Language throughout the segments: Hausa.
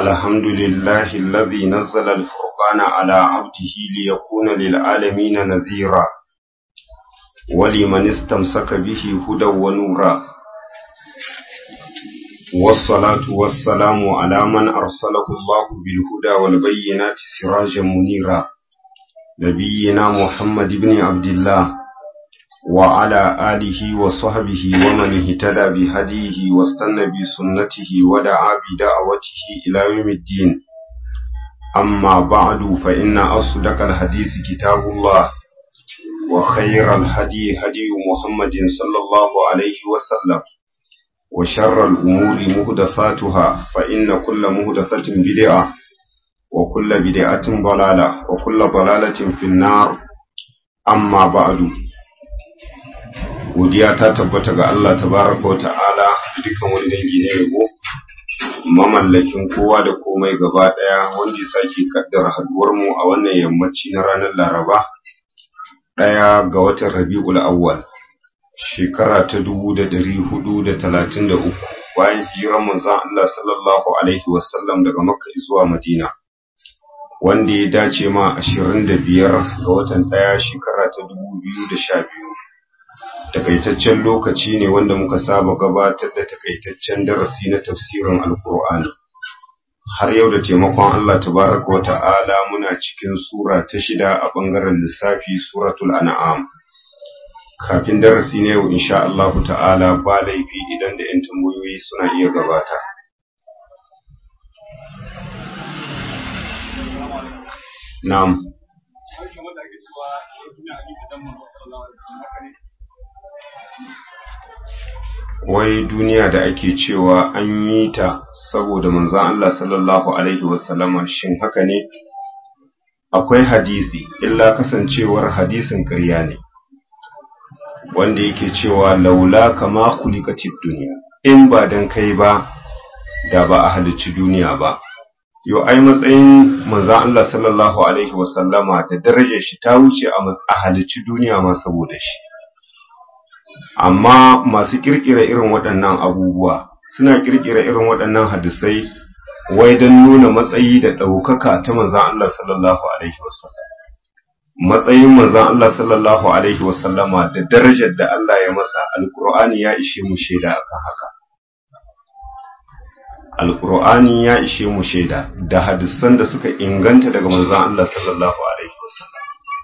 الحمد لله الذي نزل الفرقان على عبده ليكون للعالمين نذيرا ولمن استمسك به هدى ونورا والصلاة والسلام على من أرسله الله بالهدى والبينات سراجا منيرا نبينا محمد بن عبد الله وعلى آله وصحبه ومن اهتدى بهديه واستنى بسنته ودعا بدعوته إلى يوم الدين أما بعد فإن أصدق الحديث كتاب الله وخير الهدي هدي محمد صلى الله عليه وسلم وشر الأمور مهدثاتها فإن كل مهدثة بدعة وكل بدعة ضلالة وكل ضلالة في النار أما بعد godiya ta tabbata ga Allah tabaraka wa ta'ala dukan wani dangi ne yabo mamallakin kowa da komai gaba daya wanda ya sake kaddara haduwar mu a wannan yammaci na ranar Laraba daya ga watan Rabiul Awwal shekara ta 1433 bayan hijirar manzon Allah sallallahu alaihi wasallam daga Makka zuwa Madina wanda ya dace ma 25 ga watan daya shekara ta 2012 takaitaccen lokaci ne wanda muka saba gabatar da takaitaccen darasi na tafsirin alkur'ani har yau da taimakon Allah tabaraka wa ta'ala muna cikin sura ta shida a bangaren lissafi suratul an'am kafin darasi na yau insha Allah ta'ala ba laifi idan da 'yan tambayoyi suna iya gabata na'am wai duniya da ake cewa an yi ta saboda manzan Allah sallallahu Alaihi wasallama shin haka ne? Akwai hadisi, illa kasancewar hadisin ƙarya ne, wanda yake cewa laula kama kulikatid duniya, in ba don kai ba, da ba a halicci duniya ba. Yo, ai matsayin manzan Allah sallallahu Alaihi wasallama da darajar shi ta wuce a halicci duniya ma saboda shi. amma masu kirkira irin waɗannan abubuwa suna kirkira irin waɗannan hadisai wai don nuna matsayi da ɗaukaka ta manzan Allah sallallahu alaihi wasallam matsayin manzan Allah sallallahu alaihi wasallama da darajar da Allah ya masa alkur'ani ya ishe mu shaida akan haka alkur'ani ya ishe mu shaida da hadisan da suka inganta daga manzan Allah sallallahu alaihi wasallam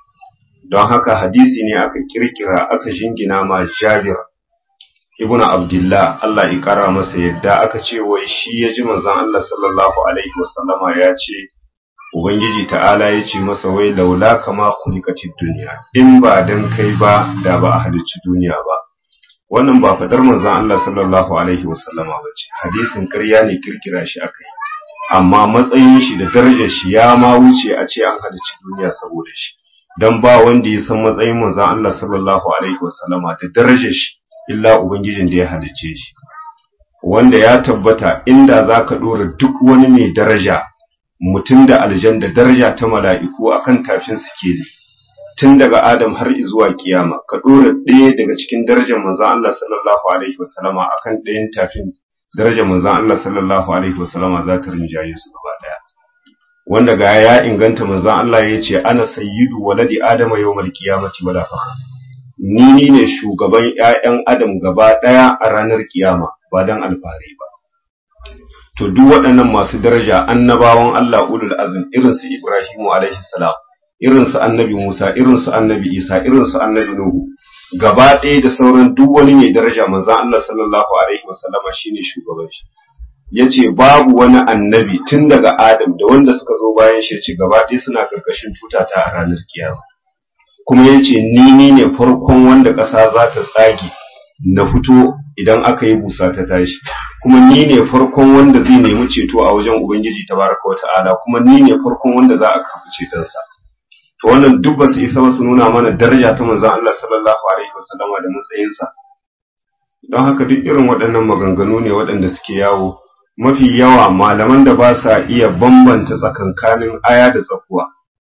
don haka hadisi ne aka kirkira aka jingina ma Jabir ibn Abdullah Allah ya kara masa yadda aka ce wai shi ya ji manzon Allah sallallahu alaihi wasallama ya ce Ubangiji ta'ala ya ce masa wai laula kama kulikatid duniya in ba dan kai ba da ba a halicci duniya ba wannan ba fadar manzon Allah sallallahu alaihi wasallama ba ce hadisin ƙarya ne kirkira shi aka yi amma matsayin shi da darajar shi ya ma wuce a ce an halicci duniya saboda shi dan ba wanda ya san matsayin manzon Allah sallallahu alaihi wasallama da darajar shi illa ubangijin da ya halicce shi wanda ya tabbata inda zaka dora duk wani mai daraja mutum da aljan da daraja ta mala'iku akan tafin sikeli tun daga Adam har zuwa kiyama ka dora ɗaya daga cikin darajar manzon Allah sallallahu alaihi wasallama akan ɗayan tafin darajar manzon Allah sallallahu alaihi wasallama za ta rinjaye su gaba daya wanda ga ya inganta manzon Allah ya ce ana sayyidu waladi adama yawmal qiyamati wala fakhr ni ni ne shugaban ƴaƴan adam gaba daya a ranar kiyama ba dan alfahari ba to duk waɗannan masu daraja annabawan Allah ulul azm irin su Ibrahimu alaihi salam irin su annabi Musa irin su annabi Isa irin su annabi Nuhu gaba ɗaya da sauran duk wani mai daraja manzon Allah sallallahu alaihi wasallama shine shugaban shi ya ce babu wani annabi tun daga Adam da wanda suka zo bayan shi ce gaba ɗaya suna ƙarƙashin tutata a ranar kiyama. Kuma ya ce ni ni ne farkon wanda ƙasa za ta tsage na fito idan aka yi busa ta tashi. Kuma ni ne farkon wanda zai nemi ceto a wajen Ubangiji ta baraka wa ta'ala kuma ni ne farkon wanda za a karɓi cetonsa. To wannan duk ba su isa ba su nuna mana daraja ta manzon Allah sallallahu alaihi wasallama da matsayinsa. Don haka duk irin waɗannan maganganu ne waɗanda suke yawo mafi yawa malaman da ba sa iya bambanta tsakankanin aya da tsakuwa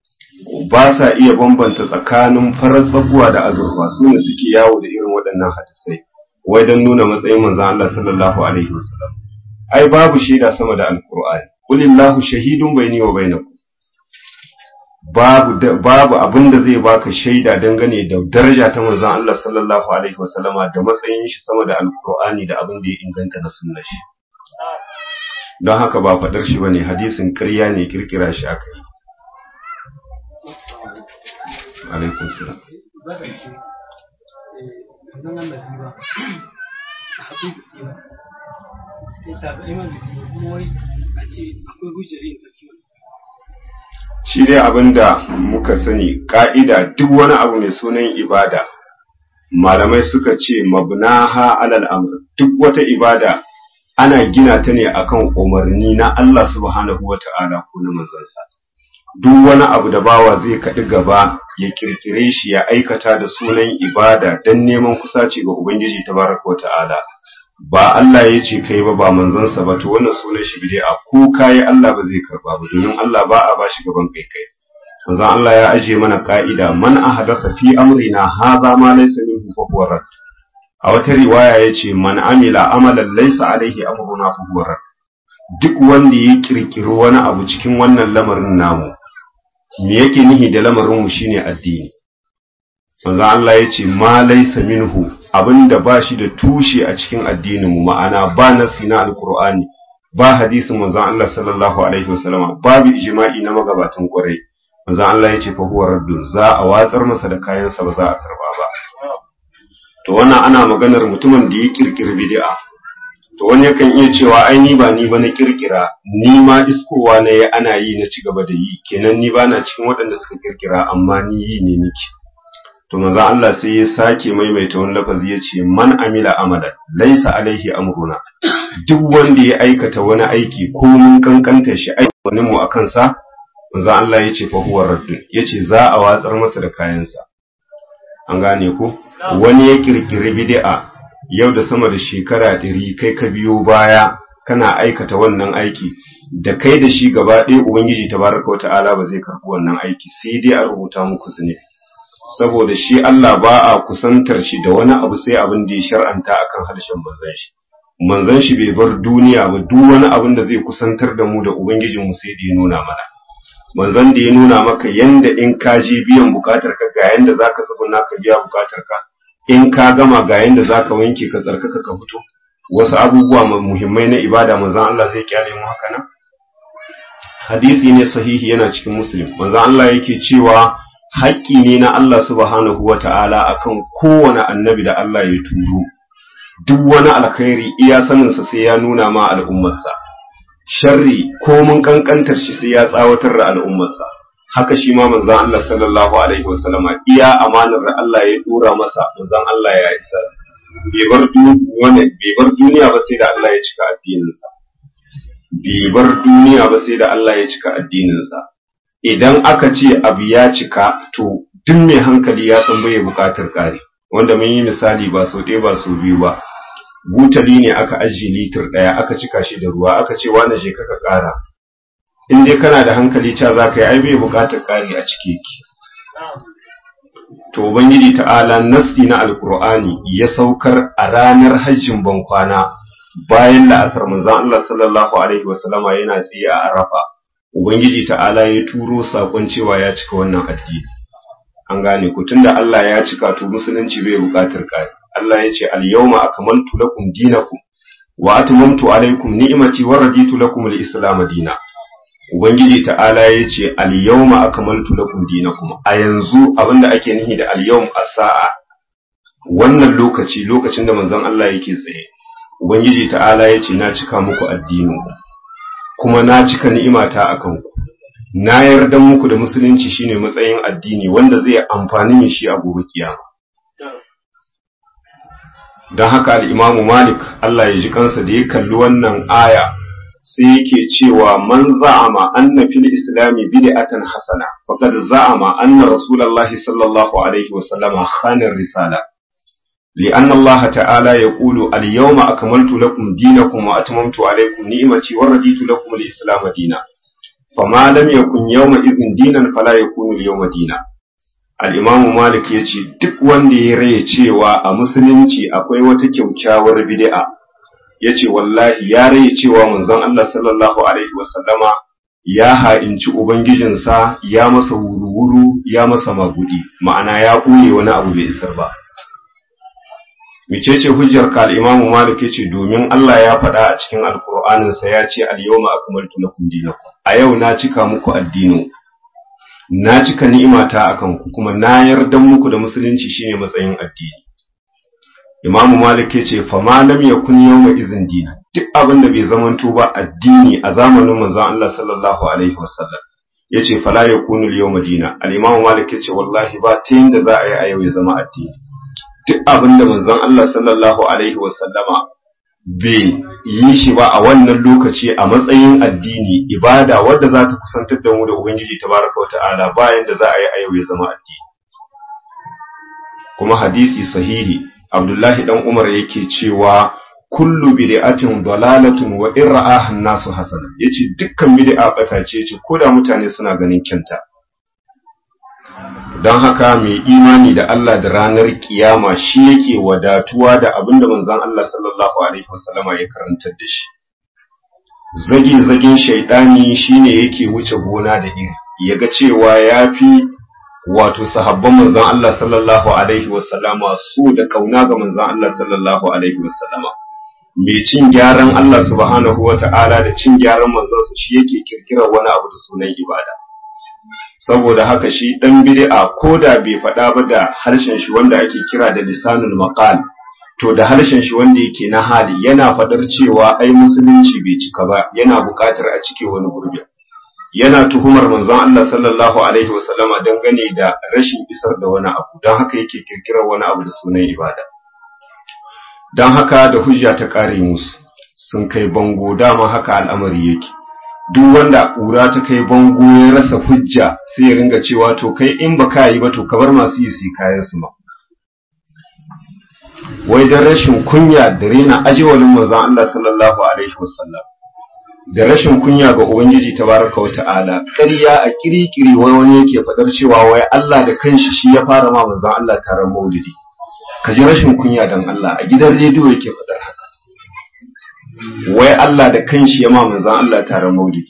ba sa iya bambanta tsakanin farar tsakuwa da azurfa su ne suke yawo da irin waɗannan hadisai wai don nuna matsayin manzon Allah sallallahu alaihi wasallam ai babu shaida sama da alqur'ani qulillahu shahidun bayni wa bainakum babu babu abin da zai baka shaida dangane da daraja ta manzon Allah sallallahu alaihi wasallama da matsayin shi sama da alqur'ani da abin da ya inganta na sunnar shi don haka ba fadar shi bane hadisin ƙarya ne kirkira shi aka yi alaikum salam shi dai abinda muka sani ka'ida duk wani abu mai sunan ibada malamai suka ce mabnaha alal amr duk wata ibada ana gina ta ne akan umarni na Allah subhanahu wata'ala ko na manzansa duk wani abu da bawa zai kaɗi gaba ya kirkire shi ya aikata da sunan ibada don neman kusaci ga Ubangiji tabaraka wata'ala ba Allah ya ce kai ba ba manzansa ba to wannan sunan shi bid'a ko kai Allah ba zai karba ba domin Allah ba a bashi gaban kai kai manzon Allah ya aje mana ka'ida man ahdatha fi amrina hadha ma laysa minhu fa huwa rad a wata riwaya yace man amila amalan laysa alaihi amruna fa huwa rad duk wanda ya kirkiri wani abu cikin wannan lamarin namu me yake nihi da lamarin mu shine addini manzon Allah yace ma laysa minhu abinda ba shi da tushe a cikin addinin mu ma'ana ba nasi na alqur'ani ba hadisin manzon Allah sallallahu alaihi wasallam babu ijma'i na magabatan kwarai manzon Allah yace fa huwa raddun za a watsar masa da kayansa ba za a karba ba to wannan ana maganar mutumin da ya kirkiri bid'a to wani yakan iya cewa ai ni ba ni ba na kirkira ni ma iskowa na yi ana yi na ci gaba da yi kenan ni ba na cikin waɗanda suka kirkira amma ni yi ne niki to manzo Allah sai ya sake maimaita wani lafazi ya ce man amila amalan laisa alaihi amruna duk wanda ya aikata wani aiki ko mun kankanta shi aiki mu akan sa manzo Allah ya ce fa huwa raddun yace za a watsar masa da kayansa an gane ko wani ya kirkiri bid'a yau da sama da shekara ɗari kai ka biyo baya kana aikata wannan aiki da kai da shi gaba ɗaya ubangiji tabaraka wa ta'ala ba zai karɓi wannan aiki sai dai a rubuta muku zunubi saboda shi Allah ba a kusantar shi da wani abu sai abin da ya shar'anta akan harshen manzon shi manzon shi bai bar duniya ba duk wani abin da zai kusantar da mu da ubangijin mu sai da ya nuna mana manzon da ya nuna maka yanda in ka je biyan bukatar ka ga yanda zaka tsuguna ka biya bukatar ka in ka gama ga yanda zaka wanke ka tsarkaka ka fito wasu abubuwa muhimmai na ibada manzon Allah zai kyale mu haka nan hadisi ne sahihi yana cikin muslim manzon Allah yake cewa haƙƙi ne na Allah subhanahu wata'ala akan kowane annabi da Allah ya turo duk wani alkhairi iya saninsa sai ya nuna ma al'ummarsa sharri ko mun kankantar shi sai ya tsawatar da al'ummarsa haka shi ma manzon Allah sallallahu alaihi wasallama iya amanar da Allah ya dora masa manzon Allah ya isa bai bar duniya bai bar duniya ba sai da Allah ya cika addininsa bai bar duniya ba sai da Allah ya cika addininsa idan aka ce abu ya cika to duk mai hankali ya san bai buƙatar ƙari wanda mun yi misali ba sau ɗaya ba sau biyu ba butali ne aka ajiye litir ɗaya aka cika shi da ruwa aka ce wani je kaka ƙara in dai kana da hankali ca za ka yi ai bai buƙatar ƙari a cike ki to ubangiji ta'ala nasti na alkur'ani ya saukar a ranar hajjin bankwana bayan la'asar manzon Allah sallallahu alaihi wasallama yana tsaye a arafa ubangiji ta'ala ya turo sakon cewa ya cika wannan addini an gane ku tunda Allah ya cika to musulunci bai buƙatar ƙari Allah ya ce al-yawma akmaltu lakum dinakum wa atmamtu alaykum ni'mati wa raditu lakum al-islam dina ubangiji ta'ala ya ce al-yawma akmaltu lakum dinakum a yanzu abinda ake nihi da al-yawm as-sa'a wannan lokaci lokacin da manzon Allah yake tsaye ubangiji ta'ala ya ce na cika muku addininku kuma na cika ni'imata akan ku na yarda muku da musulunci shine matsayin addini wanda zai amfani mai shi a gobe kiyama don haka al'imamu malik Allah ya ji kansa da ya kalli wannan aya sai yake cewa man za'ama anna fil islami bid'atan hasana faqad za'ama anna rasulullahi sallallahu alaihi wa sallama khana risala لأن الله تعالى يقول اليوم أكملت لكم دينكم وأتممت عليكم نعمتي ورضيت لكم الإسلام دينا فما لم يكن يومئذ دينا فلا يكون اليوم دينا al'imamu Malik ya ce, Duk wanda ya raye cewa a musulunci akwai wata kyaukyawar bid'a, yace wallahi ya rai cewa manzon Allah sallallahu alaihi wasallama ya ha'inci ubangijinsa ya masa wuru-wuru ya masa magudi ma'ana ya ɓoye wani abu bai isar ba mecece hujjar ka al-Imam Malik yace domin Allah ya faɗa a cikin Alƙur'anin sa ya ce al-yawma akmaltu lakum dinakum a yau na cika muku addinin na cika ni'imata akan ku kuma na yarda muku da musulunci shine matsayin addini Imam Malik yace fa ma lam yakun yawma idhin dina duk abin da bai zamanto ba addini a zamanin manzon Allah sallallahu alaihi wasallam yace fala yakunu al-yawma dina al-Imam Malik yace wallahi ba ta yinda za a yi a yau ya zama addini duk abin da manzon Allah sallallahu Alaihi wasallama bai yi shi ba a wannan lokaci a matsayin addini ibada wadda za ta kusantar da mu da Ubangiji tabaraka wa ta'ala bayan da za a yi a yau ya zama addini. Kuma hadisi sahihi Abdullahi dan Umar yake cewa kullu bid'atin dalalatun wa in ra'aha nasu hasana yace dukkan bid'a bata ce ce koda mutane suna ganin kyanta. don haka mai imani da Allah da ranar kiyama shi yake wadatuwa da abin da manzon Allah sallallahu alaihi wasallama ya karantar da shi zage zagen shaidani shine yake wuce gona da iri yaga cewa yafi wato sahabban manzon Allah sallallahu alaihi wasallama su da kauna ga manzon Allah sallallahu alaihi wasallama mai cin gyaran Allah subhanahu wata'ala da cin gyaran manzon shi yake kirkirar wani abu da sunan ibada saboda haka shi ɗan bid'a ko da bai faɗa ba da harshen shi wanda ake kira da lisanul maqal to da harshen shi wanda yake na hali yana faɗar cewa ai musulunci bai cika ba yana buƙatar a cike wani gurbi yana tuhumar manzon Allah sallallahu alaihi wasallama dangane da rashin isar da wani abu don haka yake kirkirar wani abu da sunan ibada don haka da hujja ta ƙare musu sun kai bango dama haka al'amari yake duk wanda ƙura ta kai bango ya rasa hujja sai ya ringa cewa to kai in ba ka yi ba to ka bar masu yi su kayan su ma wai dan rashin kunya da rena ajewalin manzon Allah sallallahu alaihi wasallam da rashin kunya ga ubangiji tabaraka wa ta'ala ƙarya a kirikiri wai wani yake fadar cewa wai Allah da kanshi shi ya fara ma manzon Allah taron maulidi ka ji rashin kunya dan Allah a gidan rediyo yake fadar haka wai Allah da kanshi ya ma manzan Allah taron maulidi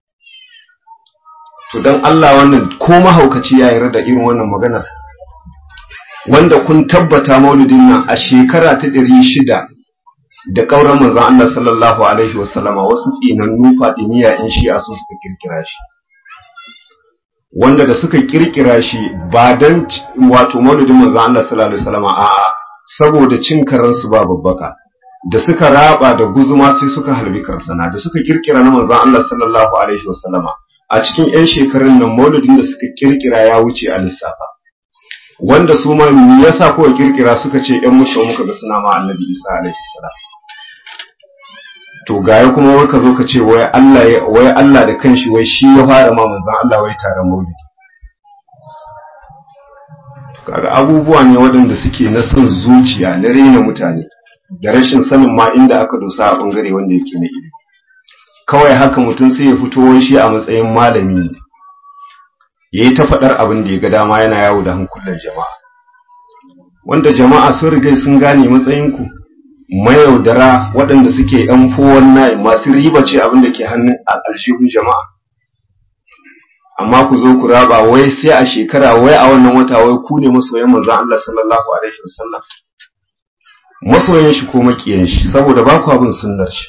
to dan Allah wannan ko mahaukaci ya yarda da irin wannan maganar wanda kun tabbata maulidin nan a shekara ta ɗari shida da ƙauran manzan Allah sallallahu alaihi wasallama wasu tsinannu fadimiya in shi a su suka kirkira shi wanda da suka kirkira shi ba dan wato maulidin manzan Allah sallallahu alaihi wasallama a'a saboda cin karansu ba babbaka da suka raba da guzuma sai suka halbi karsana da suka kirkira na manzon Allah sallallahu alaihi wasallama a cikin ƴan shekarun nan maulidin da suka kirkira ya wuce a lissafa wanda su ma me yasa kowa kirkira suka ce ƴan mushe muka ga suna ma annabi Isa alaihi salam to gaya kuma wai ka zo ka ce wai Allah wai Allah da kanshi wai shi ya fara ma manzon Allah wai taron maulidi kaga abubuwa ne waɗanda suke na son zuciya na rena mutane da rashin sanin ma inda aka dosa a bangare wanda yake na ilimi kawai haka mutum sai ya fito shi a matsayin malami ya yi ta faɗar abin da ya ga dama yana yawo da hankulan jama'a wanda jama'a sun rigai sun gane matsayinku mayaudara waɗanda suke ‘yan fowon nayi masu riba ce abin da ke hannun aljihun jama'a amma ku zo ku raba wai sai a shekara wai a wannan wata wai ku ne masoyan manzon Allah sallallahu alaihi wasallam masoyan shi ko makiyan shi saboda ba ku abin sunnar shi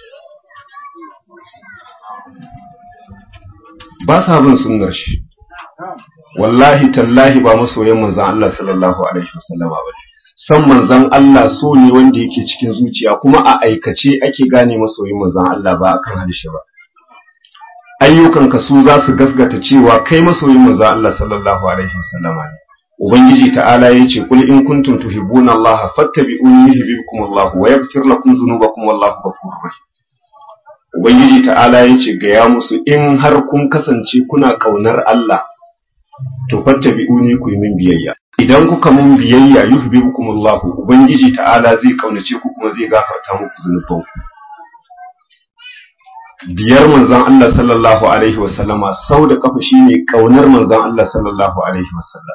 ba sa bin sunnar shi wallahi tallahi ba masoyan manzon Allah sallallahu alaihi wasallama ba san manzon Allah so ne wanda yake cikin zuciya kuma a aikace ake gane masoyin manzon Allah ba akan harshe ba ayyukanka su za su gasgata cewa kai masoyin manzon Allah sallallahu alaihi wasallama ne ubangiji ta'ala yace kul in kuntum tuhibbuna Allah fattabi'uni yuhibbukum Allah wa yaghfir lakum dhunubakum wallahu ghafurur rahim ubangiji ta'ala yace ga ya musu in har kun kasance kuna kaunar Allah to fattabi'uni ku yi min biyayya idan kuka mun biyayya yuhibbukum Allah ubangiji ta'ala zai kaunace ku kuma zai gafarta muku zunubanku biyar manzon Allah sallallahu alaihi wasallama sau da kafa shine kaunar manzon Allah sallallahu alaihi wasallam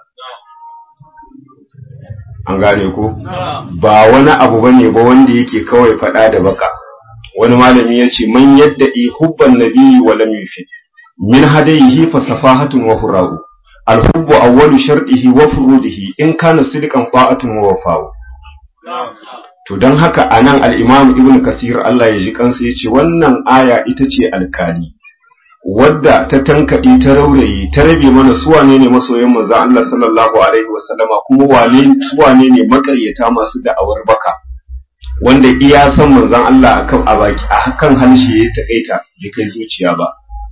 an gane ko ba wani abu bane ba wanda yake kawai fada da baka wani malami ya ce man yadda i hubban nabiyyi wa lam yufid min hadayihi fa safahatun wa hura'u alhubbu awwalu shartihi wa furudihi in kana sidqan ta'atun wa wafa'u to dan haka anan al-imam ibn kathir Allah ya ji kansa yace wannan aya ita ce alkali wadda ta tankaɗe ta raurayi ta rabe mana su wane ne masoyan manzo Allah sallallahu alaihi wasallama kuma wane su wane ne makaryata masu da'awar baka wanda iya san manzon Allah akan a baki a kan harshe ya takaita bai kai zuciya ba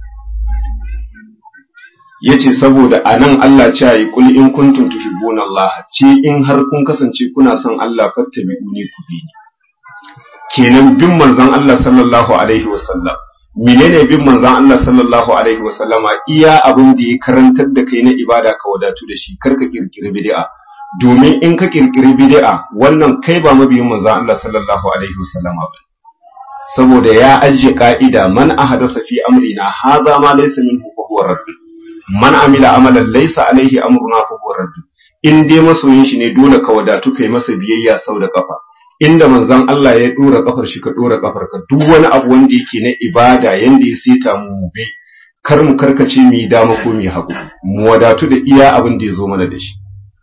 yace saboda anan Allah ce yi kul in kuntum tuhibbuna Allah ce in har kun kasance kuna son Allah fattabi'uni ku bi ni kenan bin manzon Allah sallallahu alaihi wasallam menene bin manzon Allah sallallahu alaihi wasallama iya abin da ya karantar da kai na ibada ka wadatu da shi karka kirkiri bid'a domin in ka kirkiri bid'a wannan kai ba mabiyin manzon Allah sallallahu alaihi wasallama ba saboda ya ajiye ka'ida man ahadatha fi amrina hadha ma laysa minhu fa huwa radd man amila amalan laysa alaihi amruna fa huwa radd in dai masoyin shi ne dole ka wadatu kai masa biyayya sau da kafa inda manzon Allah ya dora kafar shi ka dora kafar ka duk wani abu wanda yake na ibada yanda ya seta mu bi kar mu karkace mu yi dama ko mu hagu mu wadatu da iya abin da ya zo mana da shi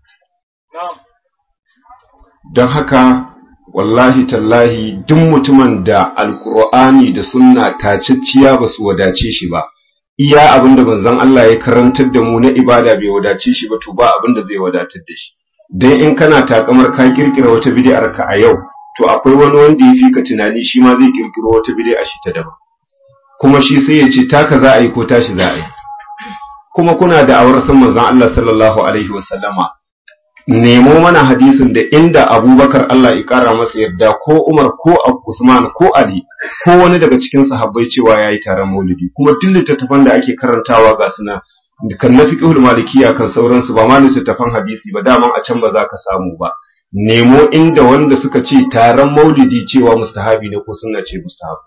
don haka wallahi tallahi duk mutumin da alkur'ani da sunna tacicciya ba su wadace shi ba iya abin da manzon Allah ya karantar da mu na ibada bai wadace shi ba to ba abin da zai wadatar da shi dan in kana takamar ka kirkira wata bid'ar ka a yau to akwai wani wanda ya fi ka tunani shi ma zai kirkiro wata bid'a shi ta daban kuma shi sai ya ce taka za a yi ko tashi za a yi kuma kuna da awar san manzon Allah sallallahu alaihi wasallama nemo mana hadisin da inda Abubakar Allah ya kara masa yarda ko Umar ko Usman ko Ali ko wani daga cikin sahabbai cewa yayi taron Maulidi kuma duk littattafan da ake karantawa ga suna kan na fiqhul malikiya kan sauransu ba ma littattafan hadisi ba daman a can ba za ka samu ba nemo inda wanda suka ce taron maulidi cewa mustahabi ne ko sunna ce mustahabi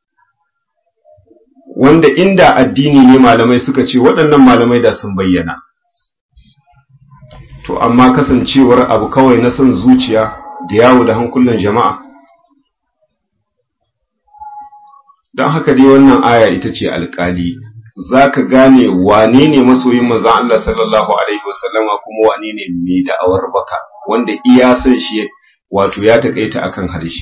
wanda inda addini ne malamai suka ce waɗannan malamai da sun bayyana to amma kasancewar abu kawai na son zuciya da yawo da hankulan jama'a don haka dai wannan aya ita ce alƙali za ka gane wane ne masoyin manzan Allah sallallahu Alaihi wasallama kuma wane ne mai da'awar baka wanda iya san shi wato ya taƙaita akan harshe.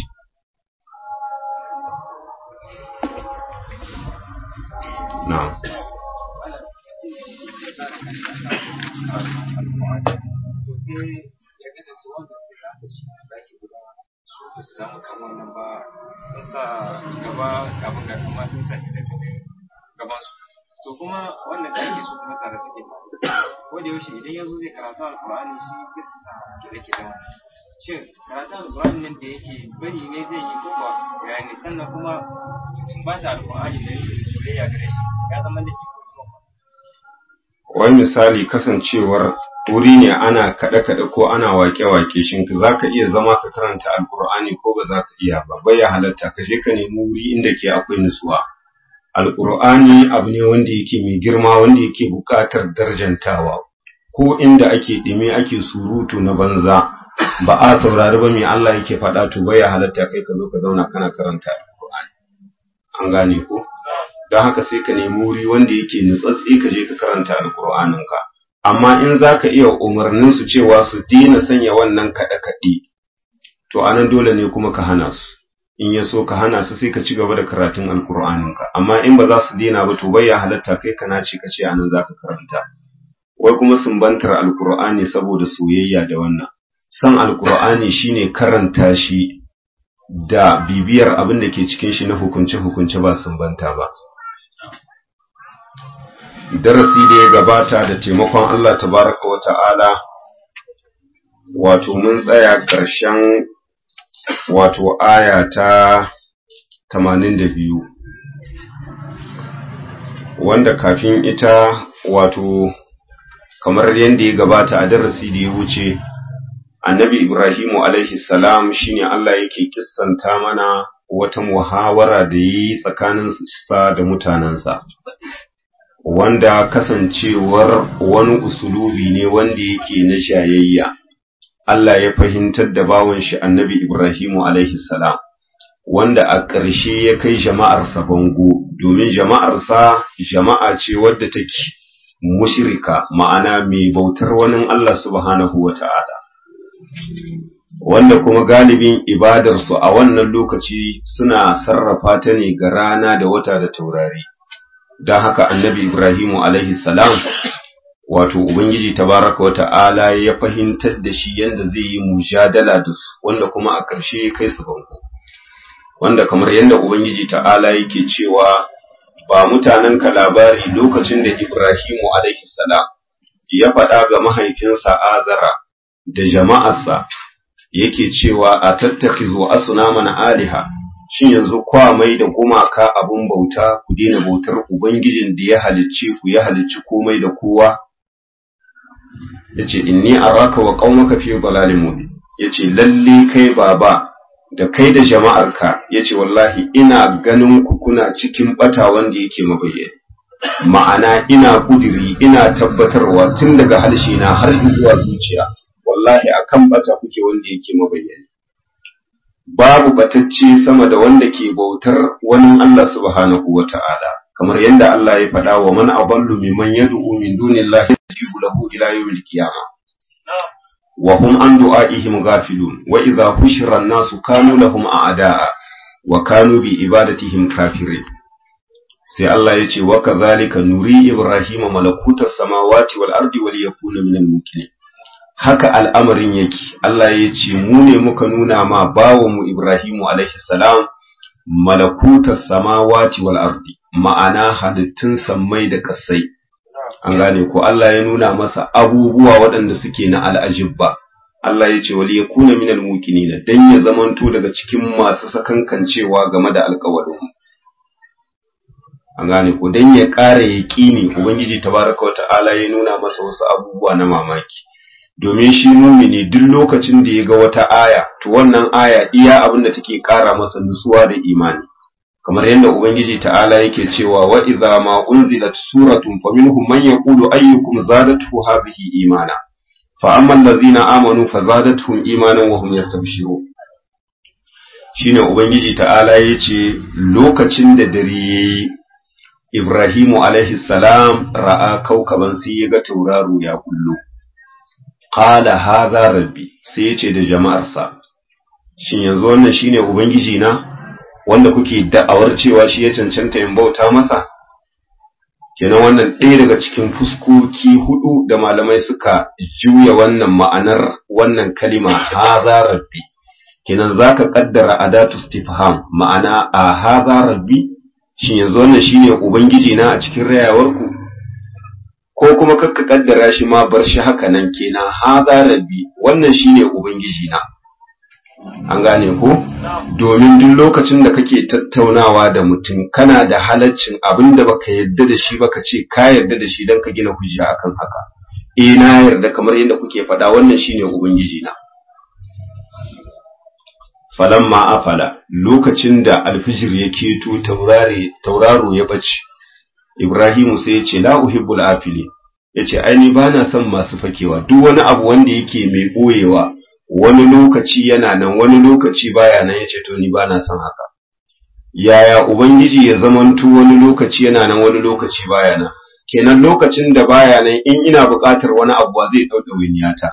Na. su samu kan wannan ba sun sa gaba kafin ga kuma sun sa gaban su to kuma wannan da ake so kuma tare suke ko da yaushe idan yazo zai karatu alqur'ani shi sai su sa kire kire wannan shin karatu alqur'ani nan da yake bari ne zai yi ko ba bayani sannan kuma sun ba ta alqur'ani da soyayya gare shi ya zama da wai misali kasancewar wuri ne ana kaɗe-kaɗe ko ana wake-wake shin za ka iya zama ka karanta alkur'ani ko ba za ka iya ba bai ya halatta ka je ka nemi wuri inda ke akwai nutsuwa alkur'ani abu ne wanda yake mai girma wanda yake buƙatar darjantawa ko inda ake ɗime ake surutu na banza ba a saurari ba mai Allah yake faɗa to bai ya halatta kai ka zo ka zauna kana karanta alkur'ani an gane ko don haka sai ka nemi wuri wanda yake nutsatsi ka je ka karanta alkur'aninka amma in za ka iya umarnin su cewa su dina sanya wannan kaɗe-kaɗe to anan dole ne kuma ka hana su in ya so ka hana su sai ka ci gaba da karatun alkur'aninka amma in ba za su dina ba to bai ya halatta kai ka nace ka ce anan za ka karanta wai kuma sumbantar alkur'ani saboda soyayya da wannan san alkur'ani shine karanta shi da bibiyar abin da ke cikin shi na hukunce-hukunce ba sumbanta ba darasi da ya gabata da taimakon Allah tabaraka wa ta'ala wato mun tsaya ƙarshen wato aya ta 82 wanda kafin ita wato kamar yadda ya gabata a darasi da ya wuce annabi ibrahimu alaihi salam shine Allah yake kissanta mana wata muhawara da yi tsakanin sa da mutanensa wanda kasancewar wani usulubi ne wanda yake na jayayya Allah ya fahimtar da bawan shi annabi Ibrahimu alaihi salam wanda a ƙarshe ya kai jama'arsa bango domin jama'arsa jama'a ce wadda take mushrika ma'ana mai bautar wani Allah subhanahu wa ta'ala wanda kuma galibin ibadarsu a wannan lokaci suna sarrafa ta ne ga rana da wata da taurari don haka annabi ibrahimu alaihi salam wato ubangiji tabaraka wa ta'ala ya fahimtar da shi yadda zai yi mujadala da su wanda kuma a ƙarshe ya kai su bango wanda kamar yadda ubangiji ta'ala yake cewa ba mutanen ka labari lokacin da ibrahimu alaihi salam ya faɗa ga mahaifinsa azara da jama'arsa yake cewa a tattakizo asnaman aliha shin yanzu kwa mai da gumaka abun bauta ku daina bautar ubangijin da ya halicce ku ya halicci komai da kowa yace inni araka wa qaumaka fi dhalalin mubin yace lalle kai baba da kai da jama'arka yace wallahi ina ganin ku kuna cikin bata wanda yake mabayyana ma'ana ina kudiri ina tabbatarwa tun daga harshe na har zuwa zuciya wallahi akan bata kuke wanda yake mabayyana babu batacce sama da wanda ke bautar wani Allah subhanahu wata'ala kamar yadda Allah ya faɗa wa man adallu mimman yad'u min dunillahi yajibu lahu ila yawmil qiyamah wa hum an du'aihim ghafilun wa idha hushira an-nasu kanu lahum a'da'a wa kanu bi ibadatihim kafirin sai Allah ya ce wa kadhalika nuri ibrahima malakutas samawati wal ardi wal yakuna minal mukminin haka al'amarin yake Allah ya ce mu ne muka nuna ma bawanmu Ibrahimu alaihi salam malakutas samawati wal ardi ma'ana halittun sammai da kasai an gane ko Allah ya nuna masa abubuwa waɗanda suke na al'ajibba Allah ya ce wali yakuna minal muqinin dan ya zamanto daga cikin masu sakankancewa game da alƙawarin an gane ko dan ya ƙara yaƙini ubangiji tabaraka wa ta'ala ya nuna masa wasu abubuwa na mamaki domin shi mumini duk lokacin da ya ga wata aya to wannan aya iya abin da take ƙara masa nutsuwa da imani kamar yadda ubangiji ta'ala yake cewa wa idza ma unzilat suratun faminhum man yaqulu ayyukum zadatuhu hadhihi imana fa amma allazina amanu fazadatuhum imanan wa hum yastabshirun shine ubangiji ta'ala yace lokacin da dare yayi Ibrahimu alaihi salam ra'a kaukaban sai ya ga tauraro ya kullu qala hadha rabbi sai yace da jama'arsa shin yanzu wannan shine ubangiji na wanda kuke da'awar cewa shi ya cancanta in bauta masa kenan wannan ɗaya daga cikin fuskoki hudu da malamai suka juya wannan ma'anar wannan kalima hadha rabbi kenan zaka kaddara adatu istifham ma'ana a hadha rabbi shin yanzu wannan shine ubangiji na a cikin rayawarku ko kuma kakka kaddara shi ma bar shi haka nan kenan haza rabbi wannan shine ubangiji na an gane ko domin duk lokacin da kake tattaunawa da mutum kana da halaccin abin da baka yarda da shi baka ce ka yarda da shi dan ka gina hujja akan haka eh na yarda kamar yadda kuke faɗa wannan shine ubangiji na falamma afala lokacin da alfijir ya keto tauraro ya bace Ibrahimu sai ya ce la uhibbul afili yace ai ni bana son masu fakewa duk wani abu wanda yake mai boyewa wani lokaci yana nan wani lokaci baya nan yace to ni bana son haka yaya ubangiji ya zamanto wani lokaci yana nan wani lokaci baya nan kenan lokacin da baya nan in ina buƙatar wani abu zai dauke winiyata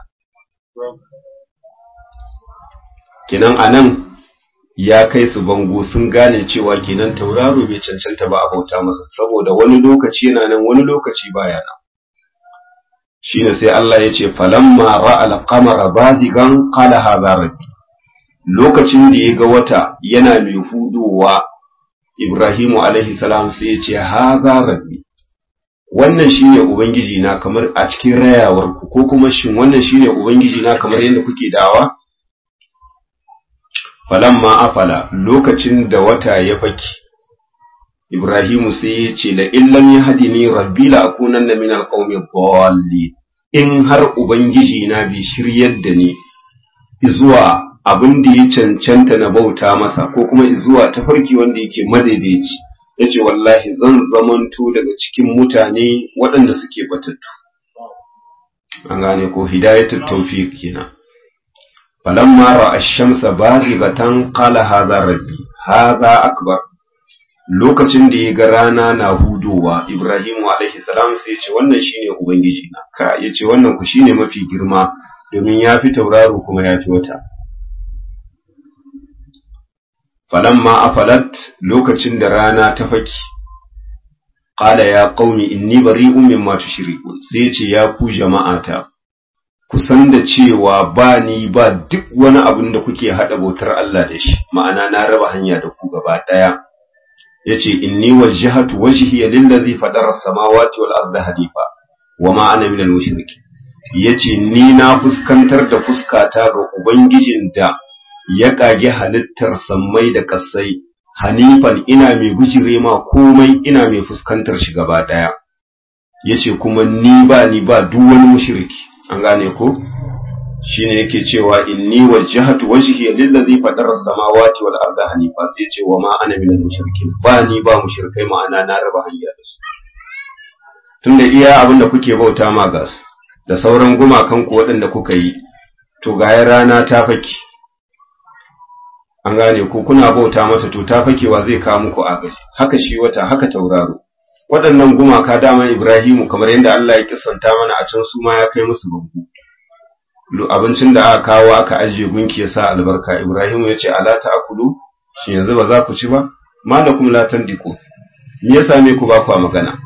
kenan anan ya kai su bango sun gane cewa kenan tauraro bai cancanta ba a bauta masa saboda wani lokaci yana nan wani lokaci baya nan shine sai Allah ya ce falamma ra'al qamara bazigan qala hadha rabbi lokacin da ya ga wata yana mai hudowa Ibrahimu alaihi salam sai ya ce hadha rabbi wannan shine ubangiji na kamar a cikin rayawar ku ko kuma shin wannan shine ubangiji na kamar yadda kuke dawa falamma afala lokacin da wata ya faki Ibrahimu sai ya ce la illam yahdini rabbi la akunanna min alqawmi dhalli in har ubangiji na bi shiryar da ni zuwa abin da ya cancanta na bauta masa ko kuma zuwa tafarki wanda yake madaidaici yace wallahi zan zamanto daga cikin mutane waɗanda suke batattu an gane ko hidayatul tawfiq kenan falamma ra'a ash-shamsa bazighatan qala hadha rabbi haza akbar lokacin da ya ga rana na hudowa Ibrahimu alaihi salam sai ya ce wannan shine ubangiji na ka ya ce wannan ku shine mafi girma domin ya fi tauraro kuma ya fi wata falamma afalat lokacin da rana ta faki qala ya qaumi inni bari'un mimma tushrikun sai ya ce ya ku jama'ata ku san da cewa ba ni ba duk wani abin da kuke hada bautar Allah da shi ma'ana na raba hanya da ku gaba daya yace inni wajjahatu wajhiya lillazi fadara as-samawati wal arda hanifa wama ana minal mushrikin yace ni na fuskantar da fuskata ga ubangijin da ya kage halittar sammai da kasai hanifan ina mai gujire ma komai ina mai fuskantar shi gaba daya yace kuma ni ba ni ba duk wani mushriki an gane ko shine yake cewa inni wajjahatu wajhiya lillazi fadara as-samawati wal arda hanifa sai ce wa ma ana minal mushrikin ba ni ba mushrikai ma'ana na raba hanya da su tunda iya abin da kuke bauta ma gas da sauran gumakan ku waɗanda kuka yi to ga rana ta faki an gane ko kuna bauta mata to ta fakewa zai kawo muku agaji haka shi wata haka tauraro waɗannan gumaka dama Ibrahimu kamar yadda Allah ya kissanta mana a can su ma ya kai musu bangu abincin da aka kawo aka ajiye gunki ya sa albarka Ibrahimu ya ce ala ta'kulu shi yanzu ba za ku ci ba malakum la tandiku me ya same ku ba ku magana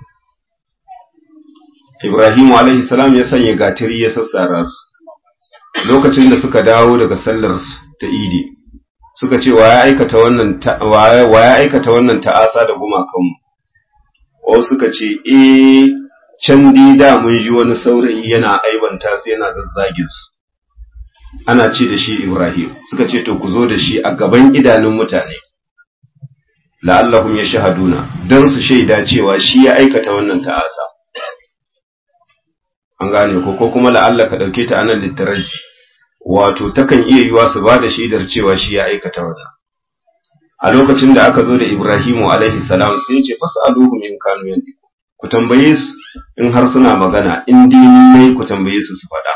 Ibrahimu alaihi salam ya sanya gatiri ya sassara su lokacin da suka dawo daga sallar ta Idi suka ce wa ya aikata wannan wa ya aikata wannan ta'asa da gumakanmu wasu suka ce eh can da mun ji wani saurayi yana aibanta su yana zazzagin su ana ce da shi Ibrahim suka ce to ku zo da shi a gaban idanun mutane la'allahum yashhaduna dan su shaida cewa shi ya aikata wannan ta'asa an gane ko ko kuma la'alla ka dauke ta anan littaraji wato takan iya yiwa su ba da shaidar cewa shi ya aikata wannan a lokacin da aka zo da Ibrahimu alaihi salam sai ya ce fas'aluhu min kanu yandiku ku tambaye su in har suna magana in dini ku tambaye su su faɗa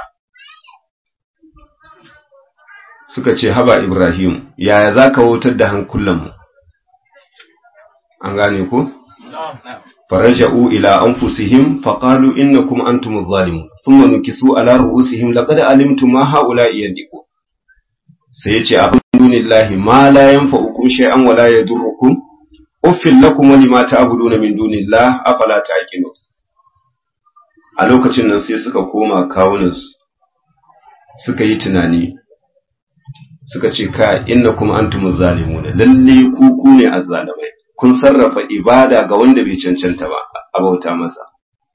suka ce haba Ibrahim yaya za ka wutar da hankulanmu an gane ku faraja'u ila anfusihim faqalu innakum antum adh-dhalimun thumma nukisu ala ru'usihim laqad alimtum ma ha'ula'i yandiku sai yace a dunillahi ma la yanfa'ukum shay'an wa la yadurrukum uffil lakum wa lima ta'buduna min dunillah afala ta'qilun a lokacin nan sai suka koma kawunansu suka yi tunani suka ce ka innakum antumuz zalimuna lalle ku ku ne azzalimai kun sarrafa ibada ga wanda bai cancanta ba a bauta masa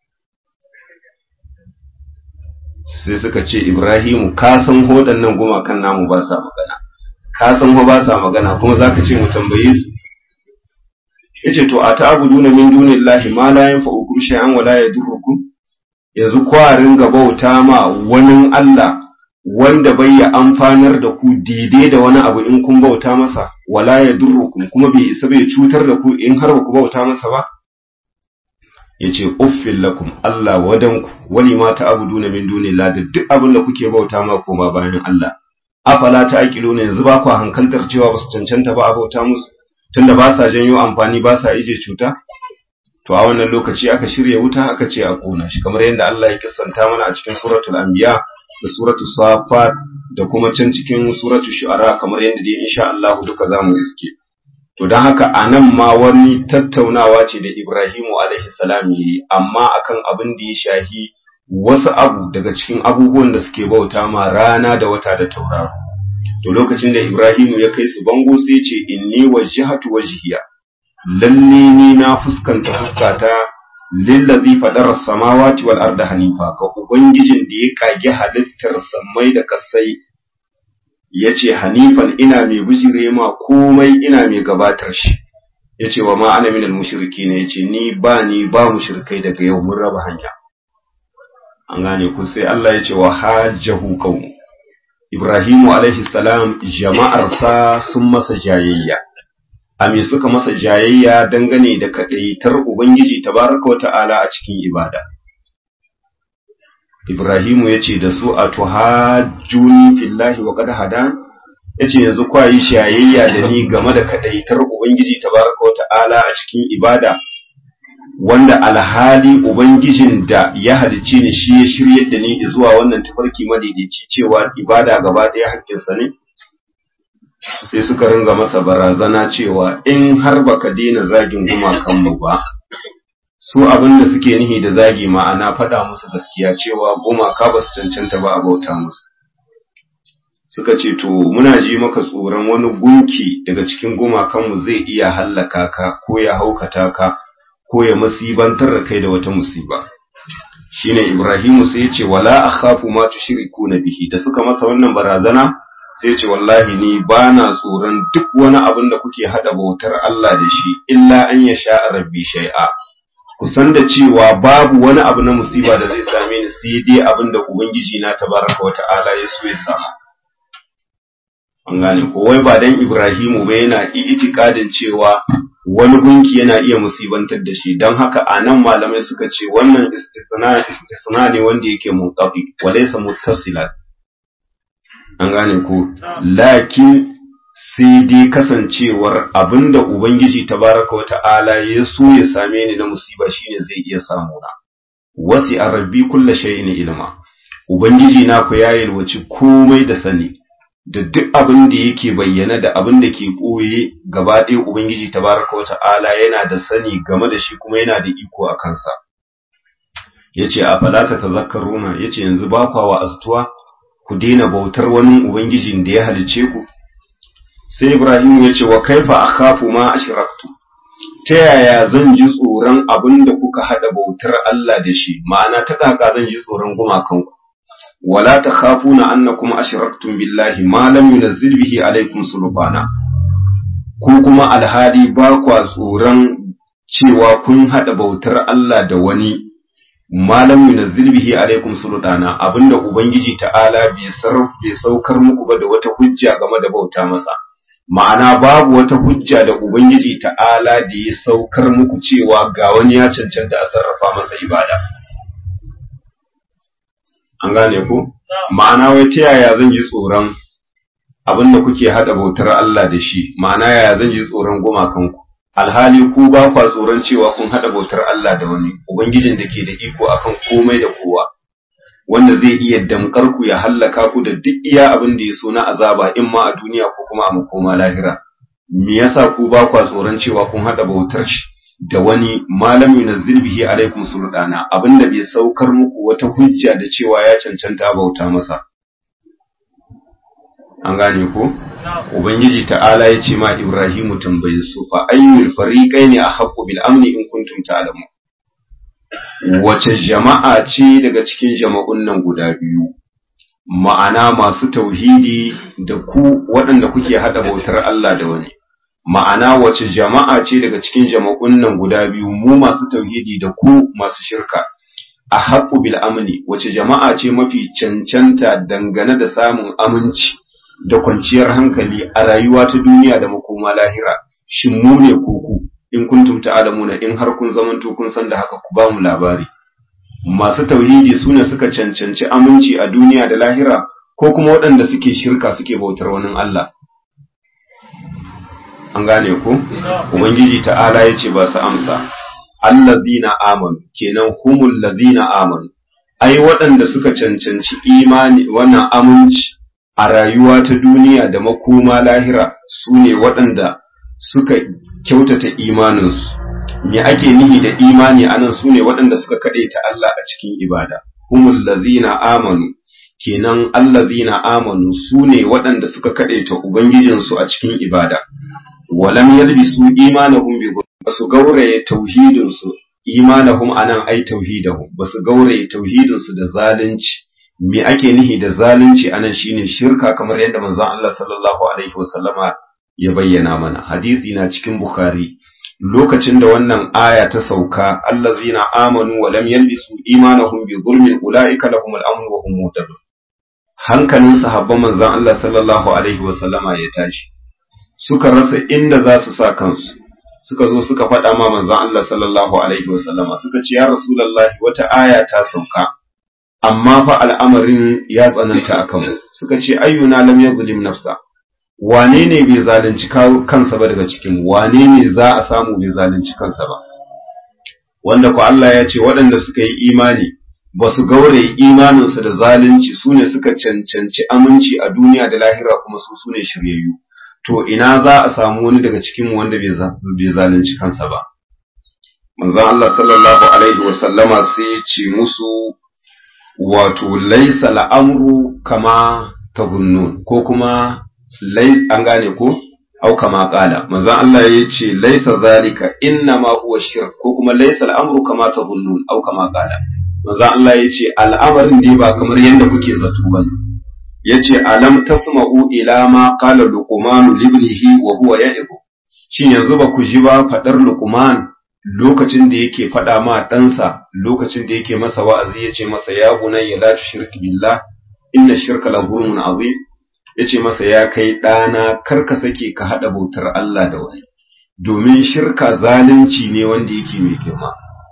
sai suka ce Ibrahimu ka san hodannan gumakan namu ba sa magana ka san ba sa magana kuma zaka ce mu tambaye su yace to a ta'buduna min dunillahi ma la yanfa'ukum shay'an wa la yadurrukum yanzu kwarin ga bauta ma wani Allah wanda bai ya amfanar da ku daidai da wani abu in kun bauta masa wala yadurrukum kuma bai isa bai cutar da ku in har ba ku bauta masa ba yace uffil lakum Allah wadanku wani ma ta'buduna min dunillahi da duk abin da kuke bauta ma koma bayan Allah afala ta'qiluna yanzu ba ku hankaltar cewa ba su cancanta ba a bauta musu tunda ba sa janyo amfani ba sa ije cuta to a wannan lokaci aka shirya wuta aka ce a kona shi kamar yadda Allah ya kissanta mana a cikin suratul anbiya da suratul safat da kuma can cikin suratul shu'ara kamar yadda dai insha Allah duka zamu iske to dan haka anan ma wani tattaunawa ce da Ibrahimu alaihi salam yi amma akan abin da ya shahi wasu abu daga cikin abubuwan da suke bauta ma rana da wata da tauraro to lokacin da Ibrahimu ya kai su bango sai ce inni wajjahatu wajhiya lalle ni na fuskanta fuskata lillazi fadara samawati wal arda hanifa ga ubangijin da ya kage halittar samai da kasai yace hanifan ina mai bijire ma komai ina mai gabatar shi yace wa ma ana minal mushrikin yace ni ba ni ba mushrikai daga yau mun raba hanya an gane ku sai Allah yace wa hajjahu qaumu Ibrahimu alaihi salam jama'arsa sun masa jayayya, a me suka masa jayayya dangane da kaɗaitar Ubangiji tabaraka wata'ala a cikin ibada. Ibrahimu ya ce da su a tuhajjuni fillahi wa qad hadan yace yanzu kwa yi shayayya da ni game da kadaitar ubangiji tabaraka wa ta'ala a cikin ibada wanda alhali ubangijin da ya halicce ni shi ya shiryar da ni zuwa wannan tafarki madaidaici cewa ibada gaba ɗaya haƙƙinsa ne sai suka ringa masa barazana cewa in har baka daina zagin gumakanmu ba su abin da suke nihi da zagi ma'ana faɗa musu gaskiya cewa gumaka ba su cancanta ba a bauta musu suka ce to muna ji maka tsoron wani gunki daga cikin gumakanmu zai iya hallaka ka ko ya haukata ka ko ya musibantar da kai da wata musiba shine Ibrahimu sai ya ce wala akhafu ma tushrikuna bihi da suka masa wannan barazana sai ya ce wallahi ni bana tsoron duk wani abin da kuke hada bautar Allah da shi illa an yasha rabbi shay'a kusan da cewa babu wani abu na musiba da zai same ni sai dai abin da ubangiji na tabaraka wa ta'ala ya so ya samu an gane ko wai ba dan Ibrahimu ba yana itikadin cewa wani gunki yana iya musibantar da shi don haka a nan malamai suka ce wannan istisna istisna ne wanda yake munqati wa laysa muttasilan an gane ko lakin sai dai kasancewar abinda ubangiji tabaraka wa ta'ala ya so ya same ni na musiba shine zai iya samu na wasi arabbi kullu shay'in ilma ubangiji na ku ya yalwaci komai da sani da duk abin da yake bayyana da abin da ke ɓoye gaba ɗaya Ubangiji tabaraka wa ta'ala yana da sani game da shi kuma yana da iko a kansa. Ya ce, A falata ta zakaruna, ya ce, yanzu ba kwa wa astuwa, ku daina bautar wani Ubangijin da ya halice ku. Sai Ibrahim ya ce, Wa kaifa a kafu ma a shiraktu, ta yaya zan ji tsoron abin da kuka haɗa bautar Allah da shi, ma'ana ta kaka zan ji tsoron gumakanku. ولا تخافون أنكم أشركتم بالله ما لم ينزل به عليكم سلطانا ku kuma alhali ba kwa tsoron cewa kun haɗa bautar Allah da wani malam yunazzil bihi alaikum sultana abinda ubangiji ta'ala bai saukar muku ba da wata hujja game da bauta masa ma'ana babu wata hujja da ubangiji ta'ala da ya saukar muku cewa ga wani ya cancanta a sarrafa masa ibada an gane ku ma'ana wai ta yaya zan ji tsoron abin da kuke hada bautar Allah da shi ma'ana yaya zan ji tsoron gumakanku alhali ku ba kwa tsoron cewa kun hada bautar Allah da wani ubangijin da ke da iko akan komai da kowa wanda zai iya damkar ku ya hallaka ku da duk iya abin da ya so na azaba in ma a duniya ko kuma a makoma lahira me yasa ku ba kwa tsoron cewa kun hada bautar shi da wani malam yunazzil bihi alaikum sultana abinda bai saukar muku wata hujja da cewa ya cancanta bauta masa an gane ko ubangiji ta'ala ya ce ma ibrahimu tambaye su fa ayyul fariqaini ahqqu bil amni in kuntum ta'lamu wace jama'a ce daga cikin jama'un nan guda biyu ma'ana masu tauhidi da ku waɗanda kuke hada bautar Allah da wani ma'ana wace jama'a ce daga cikin jama'un nan guda biyu mu masu tauhidi da ku masu shirka a haƙu bil amni wace jama'a ce mafi cancanta dangane da samun aminci da kwanciyar hankali a rayuwa ta duniya da makoma lahira shin mu ne ko ku in kuntum ta'lamuna in har kun zamanto kun san da haka ku ba mu labari masu tauhidi su ne suka cancanci aminci a duniya da lahira ko kuma waɗanda suke shirka suke bautar wani Allah an gane ku ubangiji ta'ala yace ba su amsa allazina amanu kenan humul ladina amanu ai waɗanda suka cancanci imani wannan aminci a rayuwa ta duniya da makoma lahira su ne waɗanda suka kyautata imaninsu me ake nihi da imani anan su ne waɗanda suka ta Allah a cikin ibada humul ladina amanu kenan allazina amanu su ne waɗanda suka kaɗaita ubangijinsu a cikin ibada walam yalbisu imanahum bi basu gauraye tauhidin su imanahum anan ai tauhidahum basu gauraye tauhidin su da zalunci me ake nihi da zalunci anan shine shirka kamar yadda manzon Allah sallallahu alaihi wasallama ya bayyana mana hadisi na cikin bukhari lokacin da wannan aya ta sauka allazina amanu wa lam yalbisu imanahum bi zulmin ulaika lahum al-amn wa hum muhtadun hankalin sahabban manzon Allah sallallahu alaihi wasallama ya tashi suka rasa inda za su sa kansu suka zo suka faɗa ma manzon Allah sallallahu alaihi wasallama suka ce ya rasulullahi wata aya ta sauka amma fa al'amarin ya tsananta akan mu suka ce ayyuna lam yuzlim nafsa wane ne bai zalunci kansa ba daga cikin wane ne za a samu bai zalunci kansa ba wanda ku Allah ya ce waɗanda suka yi imani ba su gauraye imaninsu da zalunci su ne suka cancanci aminci a duniya da lahira kuma su su ne shiryayyu to ina za a samu wani daga cikin wanda bai zalunci kansa ba manzon Allah sallallahu alaihi wasallama sai ya ce musu wato laisa al'amru kama tazunnun ko kuma an gane ko au kama kala manzon Allah ya ce laisa zalika inna ma huwa shirk ko kuma laisa al'amru kama tazunnun au kama kala manzon Allah ya ce al'amarin dai ba kamar yadda kuke zato bane yace alam tasma'u ila ma qala luqman libnihi wa huwa ya'izu shin yanzu ba ku ji ba fadar luqman lokacin da yake fada ma ɗansa lokacin da yake masa wa'azi yace masa ya bunayya la tushrik billah inna shirka la zulmun azim yace masa ya kai ɗana kar ka sake ka hada bautar Allah da wani domin shirka zalunci ne wanda yake mai girma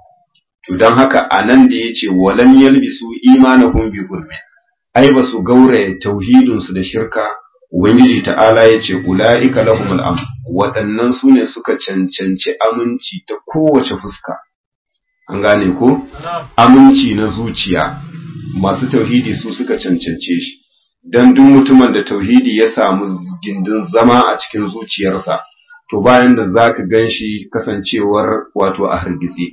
to dan haka anan da yace walam yalbisu imanahum bi zulmin ai ba su gauraya tauhidinsu da shirka ubangiji ta'ala ya ce ula'ika lahumul am waɗannan su ne suka cancanci aminci ta kowace fuska an gane ko aminci na zuciya masu tauhidi su suka cancance shi dan duk mutumin da tauhidi ya samu gindin zama a cikin zuciyarsa to bayan da zaka ganshi kasancewar wato a hargitse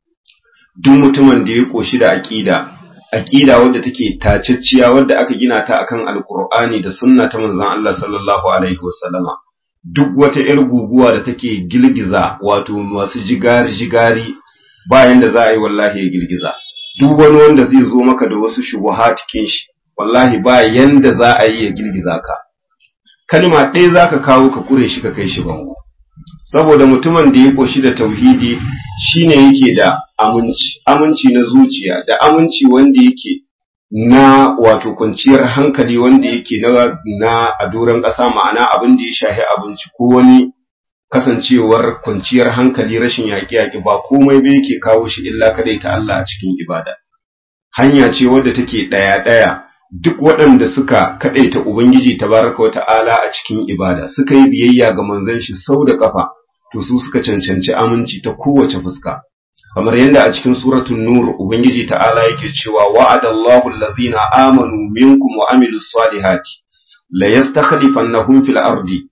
duk mutumin da ya koshi da aqida aqida wadda take tacicciya wadda aka gina ta akan alqur'ani da sunna ta manzon Allah sallallahu alaihi wasallama duk wata yar guguwa da take girgiza wato masu jigari jigari bayan da za a yi wallahi ya girgiza duk wani wanda zai zo maka da wasu shubuhat cikin shi wallahi ba yanda za a yi ya girgiza ka kalma ɗaya zaka kawo ka kure shi ka kai shi bango saboda mutumin da ya koshi da tauhidi shine yake da aminci aminci na zuciya da aminci wanda yake na wato kwanciyar hankali wanda yake na na a doron ƙasa ma'ana abin da ya shahi abinci ko wani kasancewar kwanciyar hankali rashin yaƙi-yaƙi ba komai ba yake kawo shi illa kadai ta Allah a cikin ibada hanya ce wadda take ɗaya-ɗaya duk waɗanda suka kaɗaita Ubangiji tabaraka wa ta'ala a cikin ibada suka yi biyayya ga manzon shi sau da ƙafa to su suka cancanci aminci ta kowace fuska kamar yadda a cikin suratul nur ubangiji ta'ala yake cewa wa'adallahu allazina amanu minkum wa amilus salihati la yastakhlifannahum fil ardi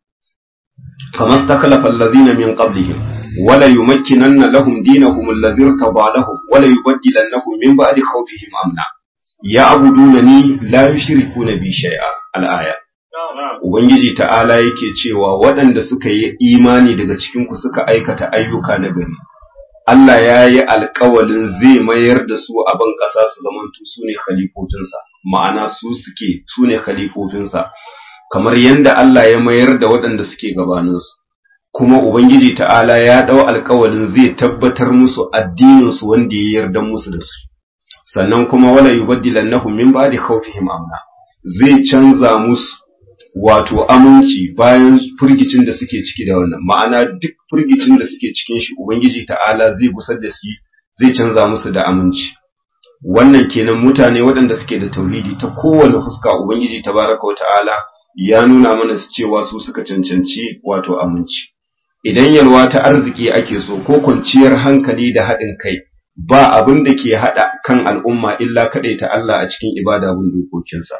kama istakhlafa allazina min qablihim wala yumakkinanna lahum dinahum alladhi irtada lahum wala yubaddilannahum min ba'di khawfihim amna ya'budunani la yushrikuna bi shay'a al-aya Ubangiji ta'ala yake cewa waɗanda suka yi imani daga cikinku suka aikata ayyuka na gari, Allah ya yi alkawalin zai mayar da su a ban ƙasa su zamantu su ne khalifofinsa, ma'ana su suke su ne khalifofinsa, kamar yadda Allah ya mayar da waɗanda suke gabaninsu. Kuma Ubangiji ta'ala ya ɗau alkawalin zai tabbatar musu addininsu wanda ya yarda musu da su. Sannan kuma wala yubaddilannahum min ba'di khawfihim amna. Zai canza musu wato aminci bayan furgicin da suke ciki da wannan ma'ana duk furgicin da suke cikin shi ubangiji ta'ala zai gusar da su zai canza musu da aminci wannan kenan mutane waɗanda suke da tauhidi ta kowane fuska ubangiji tabaraka ta'ala ya nuna mana su cewa su suka cancanci wato aminci idan yalwa ta arziki ake so ko kwanciyar hankali da haɗin kai ba abin da ke haɗa kan al'umma illa kaɗai ta Allah a cikin ibada bin dokokinsa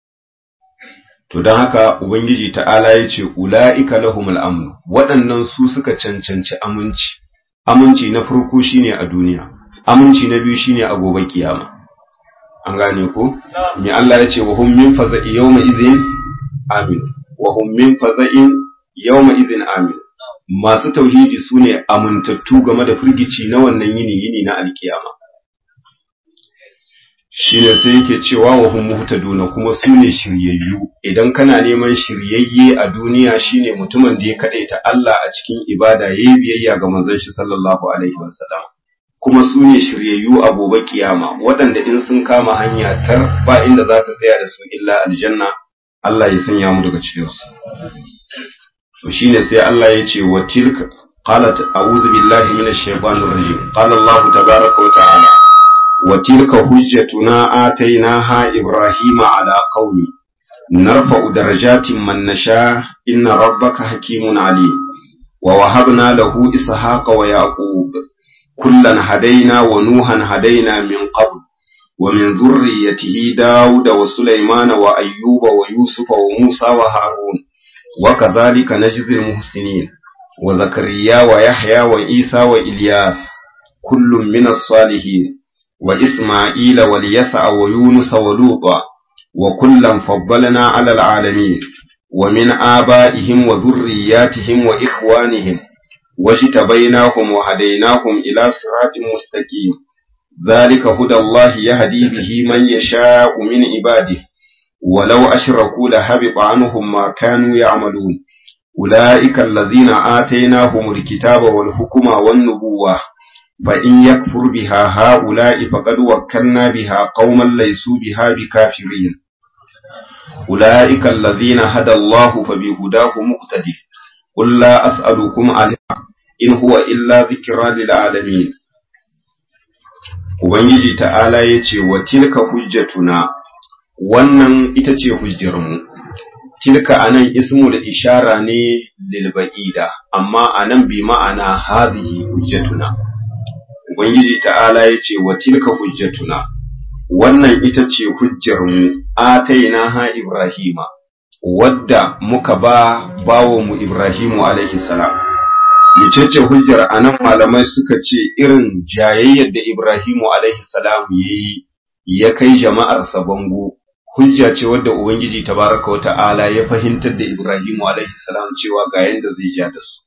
To don haka Ubangiji ta'ala ya ce, Ula'ika lahumul amnu, waɗannan su suka cancanci aminci, aminci na farko shine a duniya, aminci na biyu shine a gobe kiyama. An gane ko? Me Allah ya ce, wa hum min faza'i yawma izin amin, wa hum min faza'in yawma izin amin. Masu tauhidi su ne amintattu game da firgici na wannan yini yini na alkiyama. shi ne sai yake cewa wa hum muhtaduna kuma su ne shiryayyu idan kana neman shiryayye a duniya shine mutumin da ya kadaita Allah a cikin ibada yayi biyayya ga manzon shi sallallahu alaihi wasallam kuma su ne shiryayyu a gobe kiyama waɗanda in sun kama hanya tar ba inda za ta tsaya da su illa aljanna Allah ya sanya mu daga cikin su to shine sai Allah ya ce wa tilka qalat a'udhu billahi minash shaitanir rajim qala Allah tabaaraka wa ta'ala وتلك حجتنا آتيناها إبراهيم على قومه narfa'u darajatin man nasha inna rabbaka hakimun alim wa wahabna lahu ishaqa wa yaqub kullan hadaina wa nuhan hadaina min qabl wa min dhurriyyatihi dauda wa sulaymana wa ayyuba wa yusufa wa musa wa harun wa kadhalika najzil muhsinin wa zakariya wa yahya wa isa wa ilyas kullun min as-salihin wa isma'ila wa yasa wa yunus wa luta wa kullan faddalna 'ala al-'alamin wa min aba'ihim wa dhurriyyatihim wa ikhwanihim واجتبيناهم وهديناهم إلى صراط مستقيم ذلك هدى الله يهدي به من يشاء من عباده ولو أشركوا لهبط عنهم ما كانوا يعملون أولئك الذين آتيناهم الكتاب والحكم والنبوة فإن يكفر بها هؤلاء فقد وكلنا بها قوما ليسوا بها بكافرين أولئك الذين هدى الله فبهداه مقتدي قل لا أسألكم عليه إن هو إلا ذكرى للعالمين Ubangiji ta'ala ya ce wa tilka hujjatuna wannan ita ce hujjarmu, tilka a nan ismu da ishara ne lilba'ida, amma a nan bi ma'ana hazihi hujjatuna. Ubangiji ta'ala ya ce wa tilka hujjatuna, wannan ita ce hujjarmu, ataina ha Ibrahima, wadda muka ba mu Ibrahimu alaihi salam. Mecece hujjar a nan malamai suka ce irin jayayyar da Ibrahimu alaihi salam ya yi ya kai jama'arsa bango, hujja ce wadda Ubangiji tabaraka wa ta'ala ya fahimtar da Ibrahimu alaihi salam cewa ga yadda zai ja da su.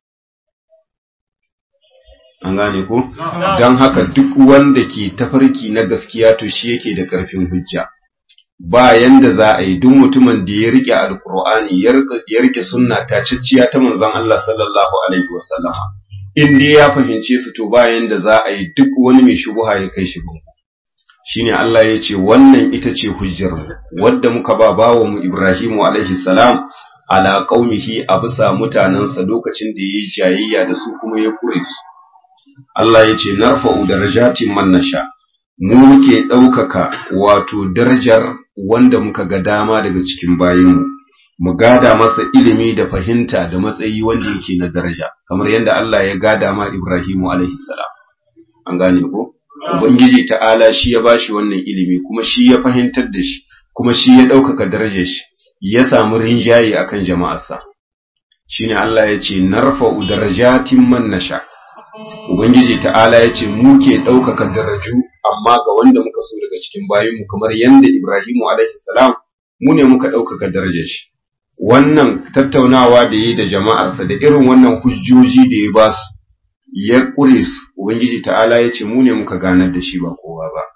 An gane ko? Don haka duk wanda ke tafarki na gaskiya to shi yake da ƙarfin hujja. ba yanda za a yi duk mutumin da ya rike alkur'ani ya rike sunna tacicciya ta manzon Allah sallallahu alaihi wasallama in dai ya fahimce su to ba yanda za a yi duk wani mai shubuha ya kai shi gungu shine Allah ya ce wannan ita ce hujjar wadda muka ba bawo mu Ibrahimu alaihi salam ala qaumihi a bisa mutanansa lokacin da yayi jayayya da su kuma ya kure su Allah ya ce narfa'u darajatin man nasha mu muke ɗaukaka wato darajar wanda muka ga dama daga cikin bayinmu, mu gada masa ilimi da fahimta da matsayi wanda yake na daraja, kamar yadda Allah ya gada ma Ibrahimu alaihi salam. An gane ko? Ubangiji ta'ala shi ya bashi wannan ilimi, kuma shi ya fahimtar da shi, kuma shi ya ɗaukaka darajar shi, ya samu rinjaye akan jama'arsa. Shine Allah ya ce, Narfa'u darajatin man nasha. Ubangiji ta'ala ya ce, Mu ke ɗaukaka daraju amma ga wanda muka so daga cikin bayinmu kamar yadda Ibrahimu alaihi salam mu ne muka ɗaukaka darajar shi. Wannan tattaunawa da yi da jama'arsa da irin wannan hujjoji da ya ba su, ya ƙure su, Ubangiji ta'ala ya ce mu ne muka ganar da shi ba kowa ba.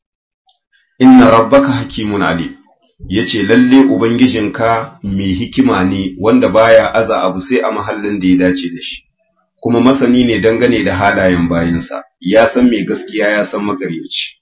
Inna rabbaka hakimun ali, ya ce lalle Ubangijinka mai hikima ne wanda baya aza abu sai a mahallin da ya dace da shi. kuma masani ne dangane da halayen bayinsa, ya san mai gaskiya ya san magaryaci.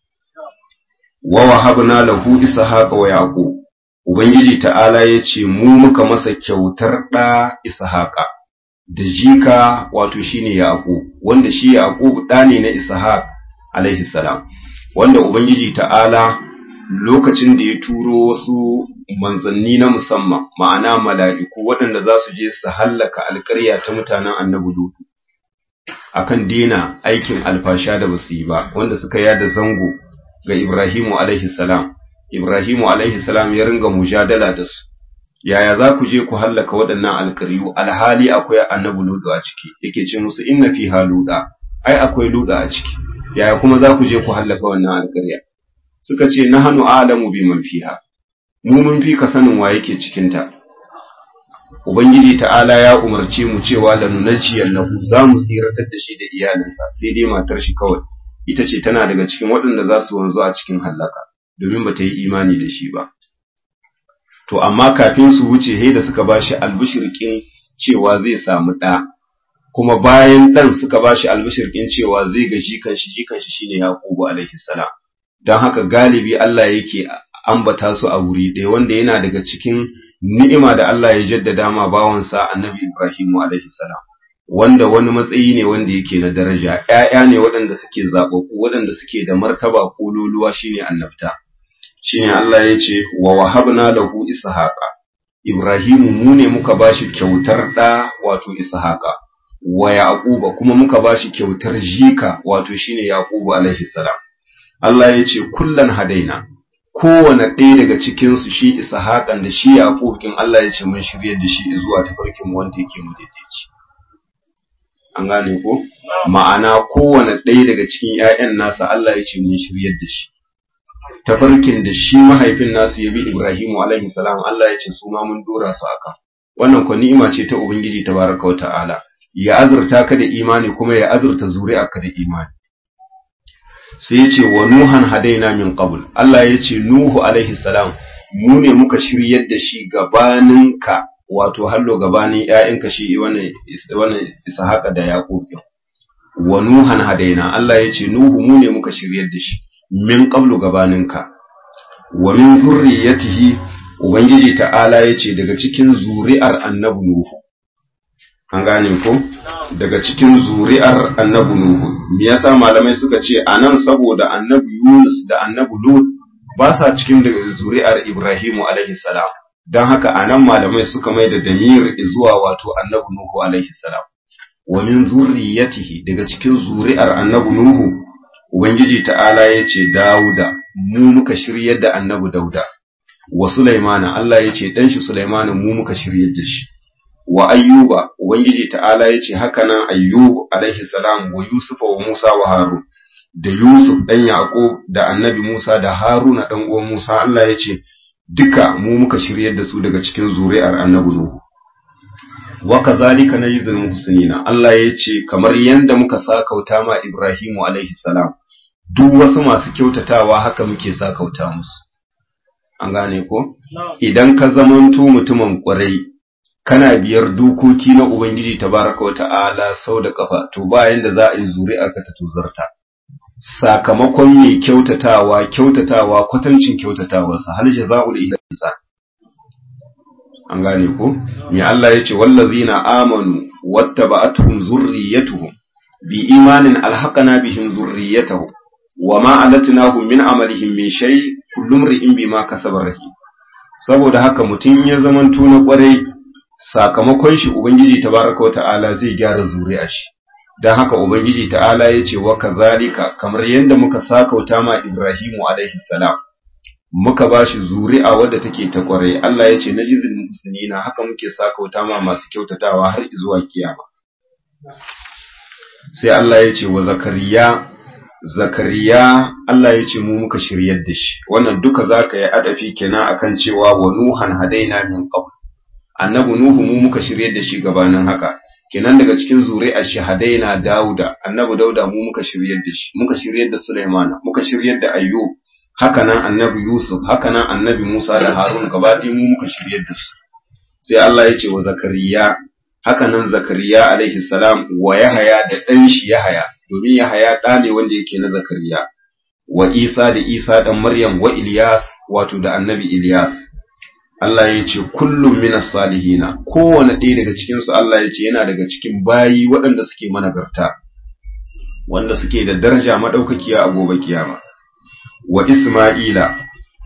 Wa wahabna lahu ishaqa wa yaqub Ubangiji ta'ala ya ce mu muka masa kyautar ɗa ishaqa da jika wato shine yaqub wanda shi yaqub ɗa ne na ishaq alaihi salam wanda Ubangiji ta'ala lokacin da ya turo wasu manzanni na musamman ma'ana mala'iku waɗanda za su je su hallaka alƙarya ta mutanen annabi Lutu akan dena aikin alfasha da basu yi ba wanda suka yada zango ga Ibrahimu alaihi salam Ibrahimu alaihi salam ya ringa mujadala da su yaya za ku je ku hallaka waɗannan alƙaryu alhali akwai annabi Lutu a ciki yake ce musu inna fi haluda ai akwai luda a ciki yaya kuma za ku je ku hallaka wannan alƙarya suka ce nahnu a'lamu biman fiha mu mun fi ka sanin wa yake cikin ta Ubangiji ta'ala ya umarce mu cewa lanunajiyar nahu za mu tsiratar da shi da iyalinsa sai dai matar shi kawai ita ce tana daga cikin waɗanda za su wanzu a cikin hallaka domin ba ta yi imani da shi ba. To amma kafin su wuce he da suka ba shi albishirkin cewa zai samu ɗa, kuma bayan ɗan suka ba shi albishirkin cewa zai ga jikan shi jikan shi shine Yaqubu alaihi salam. Don haka galibi Allah yake ambata su a wuri ɗaya wanda yana daga cikin ni'ima da Allah ya jaddada ma bawansa annabi Ibrahimu alaihi salam wanda wani matsayi ne wanda yake na daraja ƴaƴa ne waɗanda suke zaɓaɓɓu waɗanda suke da martaba kololuwa shine annabta shine Allah ya ce wa wahabna lahu ishaqa Ibrahimu mu ne muka bashi kyautar da wato ishaqa wa yaquba kuma muka bashi kyautar jika wato shine yaqubu alaihi salam Allah ya ce kullan hadaina kowane ɗaya daga cikin su shi ishaqan da shi yaqub kin Allah ya ce mun shiryar da shi zuwa tafarkin wanda yake mu daidaici an gane ko ma'ana kowane ɗaya daga cikin ƴaƴan nasa Allah ya ce mun shiryar da shi tafarkin da shi mahaifin nasu ya bi Ibrahimu alaihi salam Allah ya ce su ma mun dora su aka wannan ko ni'ima ce ta ubangiji tabaraka wa ta'ala ya azurta ka da imani kuma ya azurta zuri'arka da imani sai ya ce wa nuhan hadaina min qabl Allah ya ce nuhu alaihi salam mu ne muka shiryar da shi gabaninka wato hallo gabanin ƴaƴanka shi wannan wannan ishaqa da yaqub wa nuhan hadaina Allah ya ce nuhu mu ne muka shiryar da shi min qablu gabaninka wa min zurriyatihi ubangiji ta'ala yace daga cikin zuri'ar annabi nuhu an gane ko daga cikin zuri'ar annabi nuhu me yasa malamai suka ce anan saboda annabi yunus da annabi lut ba sa cikin daga zuri'ar ibrahimu alaihi salam dan haka anan malamai suka mai da damir zuwa wato annabi nuhu alaihi salam wa min zurriyatihi daga cikin zuri'ar annabi nuhu Ubangiji ta'ala ya ce, Dawuda, mu muka shiryar da annabi Dauda, wa Sulaimana, Allah ya ce, ɗanshi Sulaimana mu muka shiryar da shi, wa Ayyuba, Ubangiji ta'ala ya ce, haka nan Ayyubu, alaihi salam, wa Yusufa wa Musa wa Harun, da Yusuf ɗan Yaƙub da annabi Musa da Haruna ɗan uwan Musa, Allah ya ce, duka mu muka shiryar da su daga cikin zuri'ar annabi Nuhu. wa kazalika najzil muhsinina Allah ya ce kamar yanda muka sakauta ma Ibrahimu alaihi salam duk wasu masu kyautatawa haka muke sakauta musu an gane ko idan ka zamanto mutumin kwarai kana biyar dokoki na ubangiji tabaraka wata'ala sau da kafa to ba yanda za a yi zuri'ar ka ta tuzarta sakamakon mai kyautatawa kyautatawa kwatancin kyautatawarsa hal jaza'ul ihsan an gane ko me Allah ya ce wallazina amanu wattaba'atuhum zurriyyatuhum bi imanin alhaqana bihim zurriyyatuhum wama alatnahum min amalihim min shay kullu imrin bima kasaba rahim saboda haka mutun ya zamanto na kwarai sakamakon shi ubangiji tabaraka ta'ala zai gyara zuri'a shi dan haka ubangiji ta'ala ya ce wa kazalika kamar yadda muka sakauta ma Ibrahimu alaihi salam muka ba shi zuri'a wadda take ta kwarai Allah ya ce na jizil musulina haka muke sakauta ma masu kyautatawa har zuwa kiyama sai Allah ya ce wa zakariya zakariya Allah ya ce mu muka shiryar da shi wannan duka zaka yi adafi kenan akan cewa wa nuhan hadaina min qabl annabi nuhu mu muka shiryar da shi gabanin haka kenan daga cikin zuri'ar shi hadaina dauda annabi dauda mu muka shiryar da shi muka shiryar da sulaimana muka shiryar da ayyub hakanan annabi Yusuf hakanan annabi Musa da Harun gaba ɗaya mu muka shiryar da su sai Allah ya ce wa Zakariya hakanan Zakariya alaihi salam wa Yahaya da ɗan shi Yahaya domin Yahaya ɗa ne wanda yake na Zakariya wa Isa da Isa ɗan Maryam wa Ilyas wato da annabi Ilyas Allah ya ce kullum minas salihina kowane ɗaya daga cikin su Allah ya ce yana daga cikin bayi waɗanda suke managarta wanda suke da daraja madaukakiya a gobe kiyama wa Isma'ila,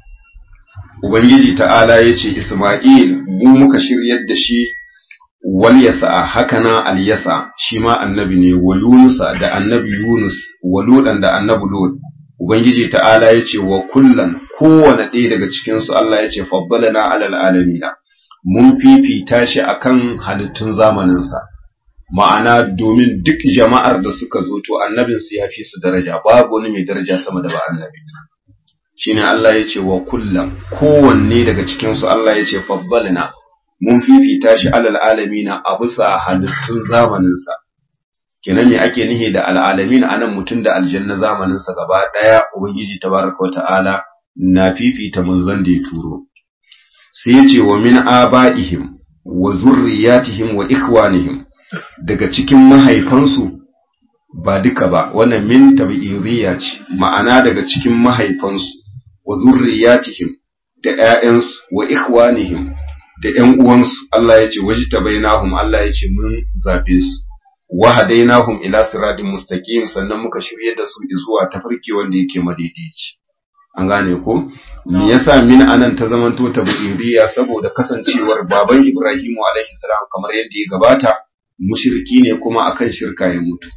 Ubangiji ta'ala ya ce, Isma'il, mu muka shiryar da shi wal yasa hakana al yasa shi ma annabi ne wa Yunusa da annabi Yunus wa Ludan da annabi Lud. Ubangiji ta'ala ya ce wa kullan kowane ɗaya daga cikinsu Allah ya ce fabbalana alal alamina, mun fifita shi akan halittun zamaninsa. Ma'ana domin duk jama'ar da suka zo to annabinsu ya fi su daraja, babu wani mai daraja sama da ba annabi. shine Allah ya ce wa kullum kowanne daga cikinsu Allah ya ce fabbalina mun fifita shi alal alamina a bisa halittun zamaninsa kenan me ake nihi da al'alamin anan mutum da aljanna zamaninsa gaba ɗaya ubangiji tabaraka wa ta'ala na fifita manzon da ya turo sai ya ce wa min aba'ihim wa zurriyatihim wa ikhwanihim daga cikin mahaifansu ba duka ba wannan min tabi'iriya ce ma'ana daga cikin mahaifansu wa zurriyatihim da ƴaƴansu wa ikhwanihim da ƴan uwansu Allah ya ce wajtabainahum Allah ya ce mun zabe su wa hadainahum ila siratin mustaqim sannan muka shirye da su zuwa tafarki wanda yake madaidaici an gane ko me yasa min anan ta zamanto ta buiriya saboda kasancewar baban Ibrahimu alaihi salam kamar yadda ya gabata mushriki ne kuma akan shirka ya mutu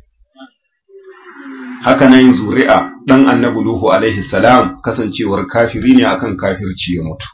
haka nan zuri'a dan annabi Nuhu alaihi salam kasancewar kafiri ne akan kafirci ya mutu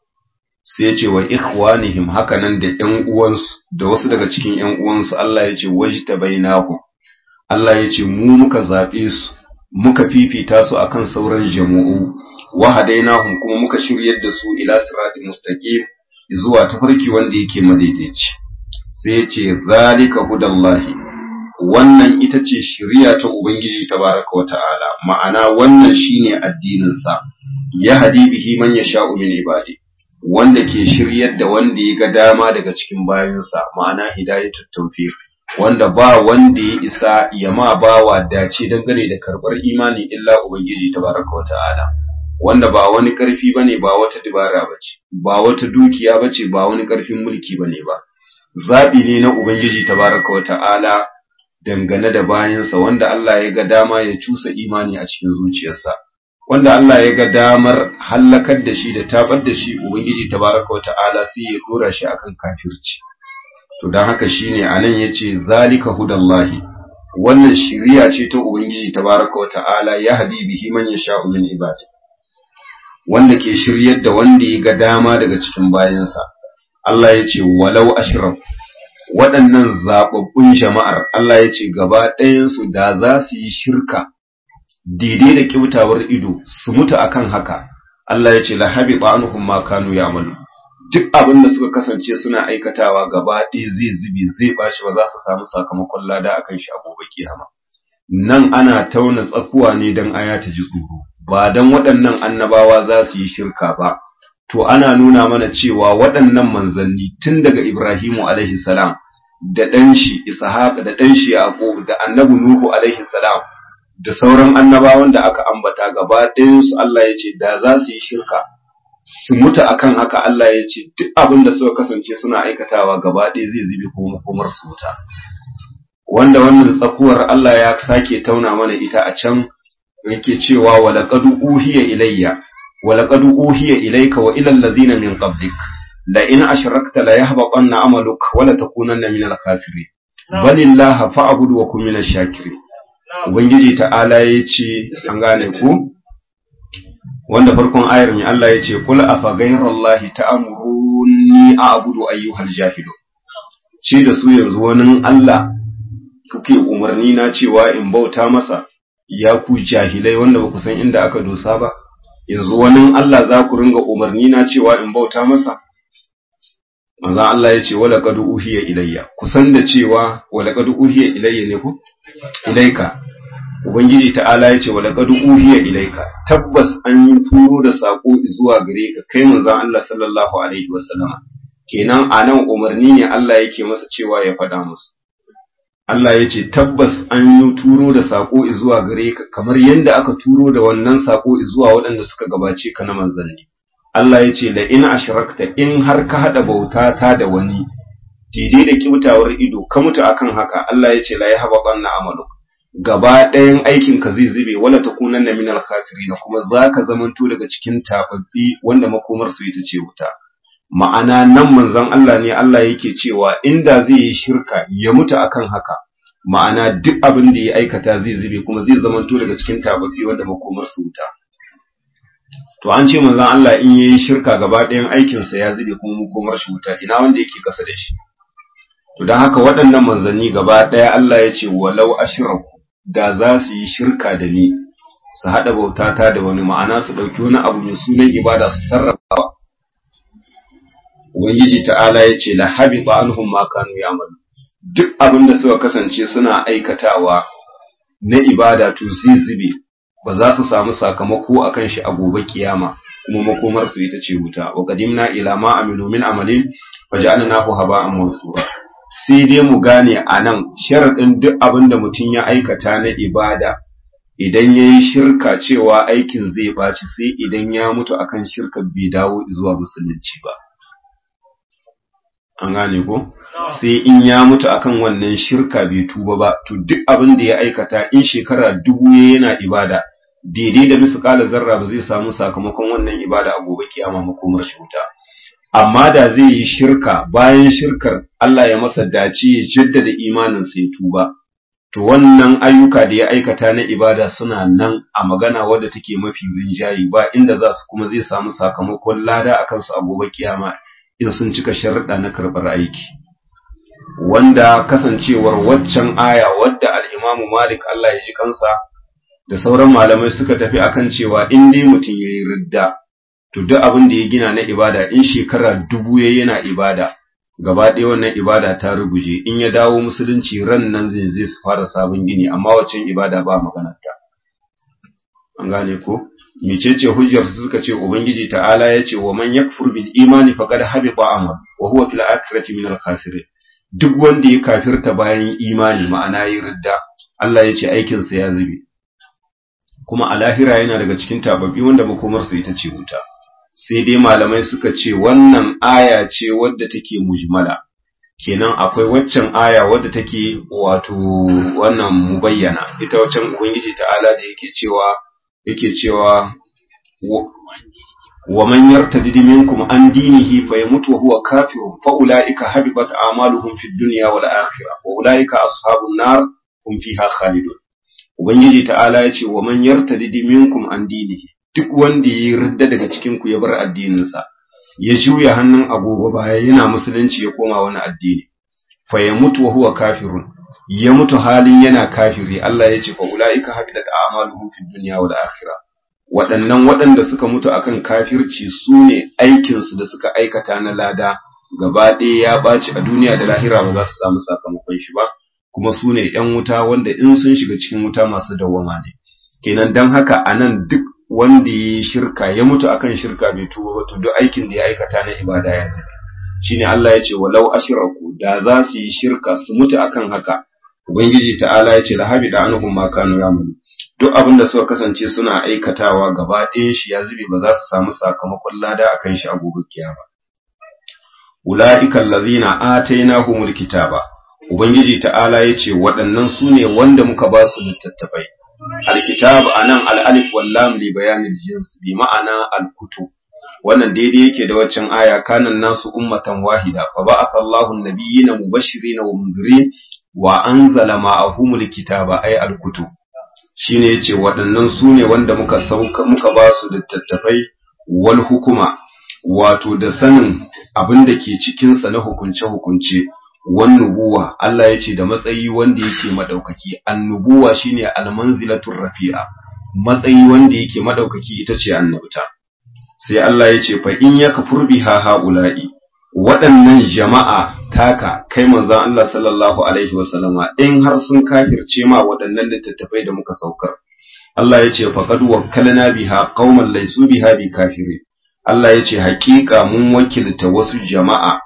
sai ya ce wa ikhwanihim haka nan da ƴan uwansu da wasu daga cikin ƴan uwansu Allah ya ce wajtabainahu Allah ya ce mu muka zabe su muka fifita su akan sauran jama'u wa hadainahum kuma muka shiryar da su ila siratal mustaqim zuwa tafarki wanda yake madaidaici sai ya ce zalika hudallahi wannan ita ce shiriya ta ubangiji tabaraka wa ta'ala ma'ana wannan shine addinin sa ya hadi bihi man yasha'u min ibadi wanda ke shiryar da wanda ya ga dama daga cikin bayansa ma'ana hidayatut tawfiq wanda ba wanda ya isa ya ma bawa dace dangane da karɓar imani illa Ubangiji tabaraka wa ta'ala, wanda ba wani ƙarfi ba ne ba wata dibara ba ce, ba wata dukiya ba ce ba wani ƙarfin mulki ba ne ba, zaɓi ne na Ubangiji tabaraka wa ta'ala dangane da bayansa wanda Allah ya ga dama ya cusa imani a cikin zuciyarsa, wanda Allah ya ga damar hallakar da shi da tabar da shi Ubangiji tabaraka wa ta'ala sai ya ɗora shi akan kafirci. to don haka shine anan yace zalika hudallahi wannan shiriya ce ta ubangiji tabaraka wa ta'ala ya hadi bihi man yasha'u min ibadi wanda ke shiryar da wanda ya ga dama daga cikin bayansa Allah yace walau ashram waɗannan zababbun jama'ar Allah yace gaba ɗayan su da za su yi shirka daidai da kibtawar ido su mutu akan haka Allah yace la habita anhum ma kanu ya'malu duk abin da suka kasance suna aikatawa gaba ɗaya zai zube zai bashi ba za su samu sakamakon lada akan shi a gobe kiyama nan ana tauna tsakuwa ne don aya ta ji tsoro ba don waɗannan annabawa za su yi shirka ba to ana nuna mana cewa waɗannan manzanni tun daga Ibrahimu alaihi salam da ɗan shi Ishaq da ɗan shi Yaqub da annabi Nuhu alaihi salam da sauran annabawan da aka ambata gaba ɗayan su Allah ya ce da za su yi shirka su mutu akan haka Allah ya ce duk abin da suka kasance suna aikatawa gaba ɗaya zai zube ko makomar su wuta wanda wannan tsakuwar Allah ya sake tauna mana ita a can yake cewa wa laqad uhiya ilayya wa laqad uhiya ilayka wa ila alladhina min qablik la in ashrakta la yahbatanna amaluk wa la takunanna min al-khasirin balillaha fa'bud wa kun min ash-shakirin ubangiji ta'ala yace an gane ku wanda farkon ayar ne Allah ya ce kul afa ghayrallahi ta'muruni a'budu ayyuhal jahilu ce da su yanzu wani Allah kuke umarni na cewa in bauta masa ya ku jahilai wanda ba ku san inda aka dosa ba yanzu wani Allah za ku ringa umarni na cewa in bauta masa manzo Allah ya ce wala qad uhiya ilayya kusan da cewa wala qad uhiya ilayya ne ku ilaika Ubangiji ta'ala ya ce wa laqad uhiya ilaika tabbas an yi turo da sako zuwa gare ka kai manzon Allah sallallahu alaihi wasallam kenan anan umarni ne Allah yake masa cewa ya faɗa musu Allah ya ce tabbas an yi turo da sako zuwa gare ka kamar yadda aka turo da wannan sako zuwa waɗanda suka gabace ka na manzanni Allah ya ce la in ashrakta in har ka hada bauta ta da wani daidai da kibtawar ido ka mutu akan haka Allah ya ce la yahbatanna amaluk gaba ɗayan aikin ka zai zube wala takunanna minal khasirin kuma zaka zamanto daga cikin tababbi wanda makomar su ita ce wuta ma'ana nan manzon Allah ne Allah yake cewa inda zai yi shirka ya mutu akan haka ma'ana duk abin da ya aikata zai zube kuma zai zamanto daga cikin tababbi wanda makomar su wuta to an ce manzon Allah in yayi shirka gaba ɗayan aikin sa ya zube kuma makomar shi wuta ina wanda yake kasa da shi to dan haka waɗannan manzanni gaba ɗaya Allah ya ce walau ashraku da za su yi shirka da ni su haɗa bautata da wani ma'ana su ɗauki wani abu mai sunan ibada su sarrafa Ubangiji ta'ala ya ce la habita anhum ma kanu ya'malu duk abin da suka kasance suna aikatawa na ibada to zai zube ba za su samu sakamako akan shi a gobe kiyama kuma makomar su ita ce wuta wa qadimna ila ma amilu min amalin faj'alnahu haba'an mansura sai dai mu gane anan sharadin duk abin da mutum ya aikata na ibada idan yayi shirka cewa aikin zai baci sai idan ya mutu akan shirka bai dawo zuwa musulunci ba an gane ko sai in ya mutu akan wannan shirka bai tuba ba to duk abin da ya aikata in shekara dubu yana ibada daidai da misƙala zarra ba zai samu sakamakon wannan ibada a gobe kiyama makomar shi wuta amma da zai yi shirka bayan shirkar Allah ya masa dace ya jaddada imanin sai tuba to wannan ayyuka da ya aikata na ibada suna nan a magana wadda take mafi rinjayi ba inda za su kuma zai samu sakamakon lada a kansu a gobe kiyama in sun cika sharuɗa na karɓar aiki wanda kasancewar waccan aya wadda al'imamu malik Allah ya ji kansa da sauran malamai suka tafi akan cewa in dai mutum ya yi ridda to duk abin da ya gina na ibada in shekara dubu ya yana ibada gaba ɗaya wannan ibada ta ruguje in ya dawo musulunci ran nan zai zai su fara sabon gini amma waccan ibada ba maganarta an gane ko mecece hujjar su suka ce ubangiji ta'ala ya ce wa man yakfur bil imani faqad habita amal wa huwa fil akhirati min al khasirin duk wanda ya kafirta bayan imani ma'ana yi ridda Allah ya ce aikin sa ya zube kuma a lahira yana daga cikin tababbi wanda makomarsa ita ce wuta sai dai malamai suka ce wannan aya ce wadda take mujmala kenan akwai waccan aya wadda take wato wannan mubayyana ita waccan ubangiji ta'ala da yake cewa yake cewa wa man yartadid minkum an dinihi fa yamutu wa huwa kafirun fa ulaika habibat a'maluhum fid dunya wal akhirah wa ulaika ashabun nar hum fiha khalidun ubangiji ta'ala yace wa man yartadid minkum an dinihi duk wanda ya yarda daga cikin ku ya bar addininsa ya juya hannun agogo baya yana musulunci ya koma wani addini fa ya mutu wa huwa kafirun ya mutu halin yana kafiri Allah ya ce fa ulaika habidat a'maluhum fid dunya wal akhirah waɗannan waɗanda suka mutu akan kafirci su ne aikinsu da suka aikata na lada gaba ɗaya ya ɓaci a duniya da lahira ba za su samu sakamakon shi ba kuma su ne ‘yan wuta wanda in sun shiga cikin wuta masu dawwama ne kenan don haka a nan duk wanda ya yi shirka ya mutu akan shirka bai tuba ba to duk aikin da ya aikata na ibada ya zube shine Allah ya ce walau ashraku da za su yi shirka su mutu akan haka ubangiji ta'ala ya ce la habida anhum ma kanu ya'malu duk abin da suka kasance suna aikatawa gaba ɗayan shi ya zube ba za su samu sakamakon lada akan shi a gobe kiyama ulaika allazina atainahumul kitaba ubangiji ta'ala ya ce waɗannan su ne wanda muka ba su littattafai alkitab anan al-alif wal lam li bayanil jins bi ma'ana al-kutub wannan daidai yake da waccan aya kanan nasu ummatan wahida fa ba'atha Allahu an-nabiyyina mubashirin wa munzirin wa anzala ma'ahumul kitaba ay al-kutub shine yace waɗannan su ne wanda muka sauka muka ba su littattafai wal hukuma wato da sanin abin da ke cikin sa na hukunce hukunce wan nubuwa Allah yace da matsayi wanda yake madaukaki annubuwa shine almanzilatur rafi'a matsayi wanda yake madaukaki ita ce annabta sai Allah yace fa in yakfur biha haula'i waɗannan jama'a taka kai manzon Allah sallallahu alaihi wasallama in har sun kafirce ma waɗannan littattafai da muka saukar Allah yace faqad wakkalna biha qauman laysu biha bi kafirin Allah yace haƙiƙa mun wakilta wasu jama'a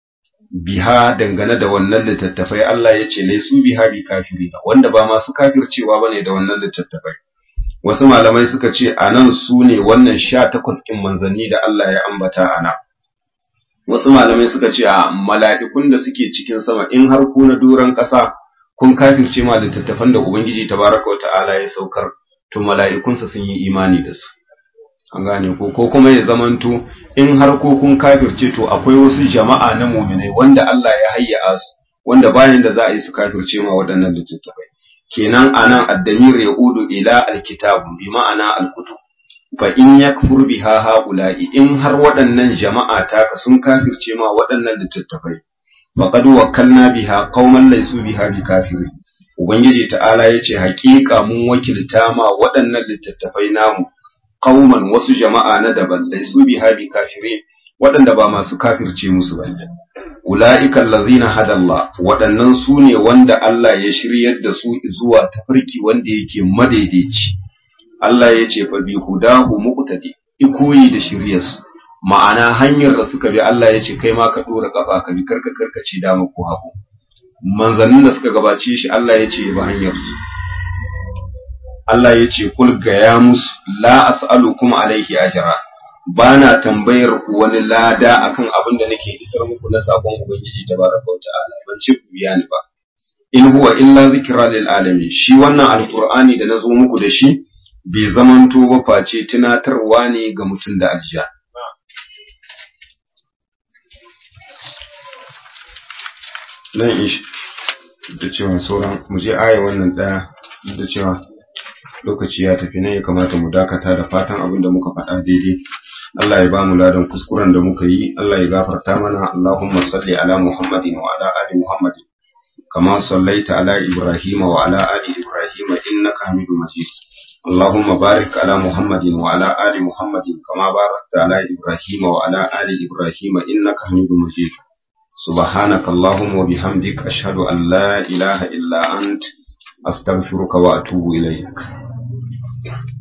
biha dangane da wannan littattafai Allah ya ce laisu biha bi kafiri wanda ba masu kafircewa bane da wannan littattafai wasu malamai suka ce anan su ne wannan sha takwas kin manzanni da Allah ya ambata ana wasu malamai suka ce a mala'ikun da suke cikin sama in har ku na duran ƙasa kun kafirce ma littattafan da ubangiji tabaraka wa ta'ala ya saukar to mala'ikunsa sun yi imani da su an gane ko ko kuma ya zamanto in har ko kun kafirce to akwai wasu jama'a na muminai wanda Allah ya hayya su wanda bayan da za a yi su kafirce ma waɗannan littattafai kenan anan addamir ya udu ila alkitab bi ma'ana alkutub fa in yakfur biha haula'i in har waɗannan jama'a taka sun kafirce ma waɗannan littattafai faqad wakkalna biha qauman laysu biha bikafirin ubangiji ta'ala yace haƙiƙa mun wakilta ma waɗannan littattafai namu qauman wasu jama'a na daban laisu biha bi kafirin waɗanda ba masu kafirce musu ba ulaika allazina hadallah waɗannan su ne wanda Allah ya shiryar da su zuwa tafarki wanda yake madaidaici Allah ya ce fa bi hudahu muqtadi ikoyi da shiryarsu ma'ana hanyar da suka bi Allah ya ce kai ma ka dora kafa ka bi karka karkace dama ko hagu manzannin da suka gabace shi Allah ya ce ba hanyar su Allah ya ce kul gaya musu la as'alukum alaihi ajra bana tambayar ku wani lada akan abin da nake isar muku na sakon ubangiji tabaraka wa ta'ala ban ce ku biya ni ba in huwa illa zikra lil alamin shi wannan alqur'ani da nazo muku da shi bai zamanto ba face tunatarwa ne ga mutum da aljan nan ish da cewa sauran mu je aya wannan daya da cewa lokaci ya tafi nan ya kamata mu dakata da fatan abin da muka faɗa daidai Allah ya ba mu ladan kuskuren da muka yi Allah ya gafarta mana Allahumma salli ala Muhammadin wa ala ali Muhammadin kama sallaita ala Ibrahim wa ala ali Ibrahim innaka Hamidum Majid اللهم بارك على محمد وعلى آل محمد كما باركت على إبراهيم وعلى آل إبراهيم إنك حميد مجيد سبحانك اللهم وبحمدك أشهد أن لا إله إلا أنت أستغفرك وأتوب إليك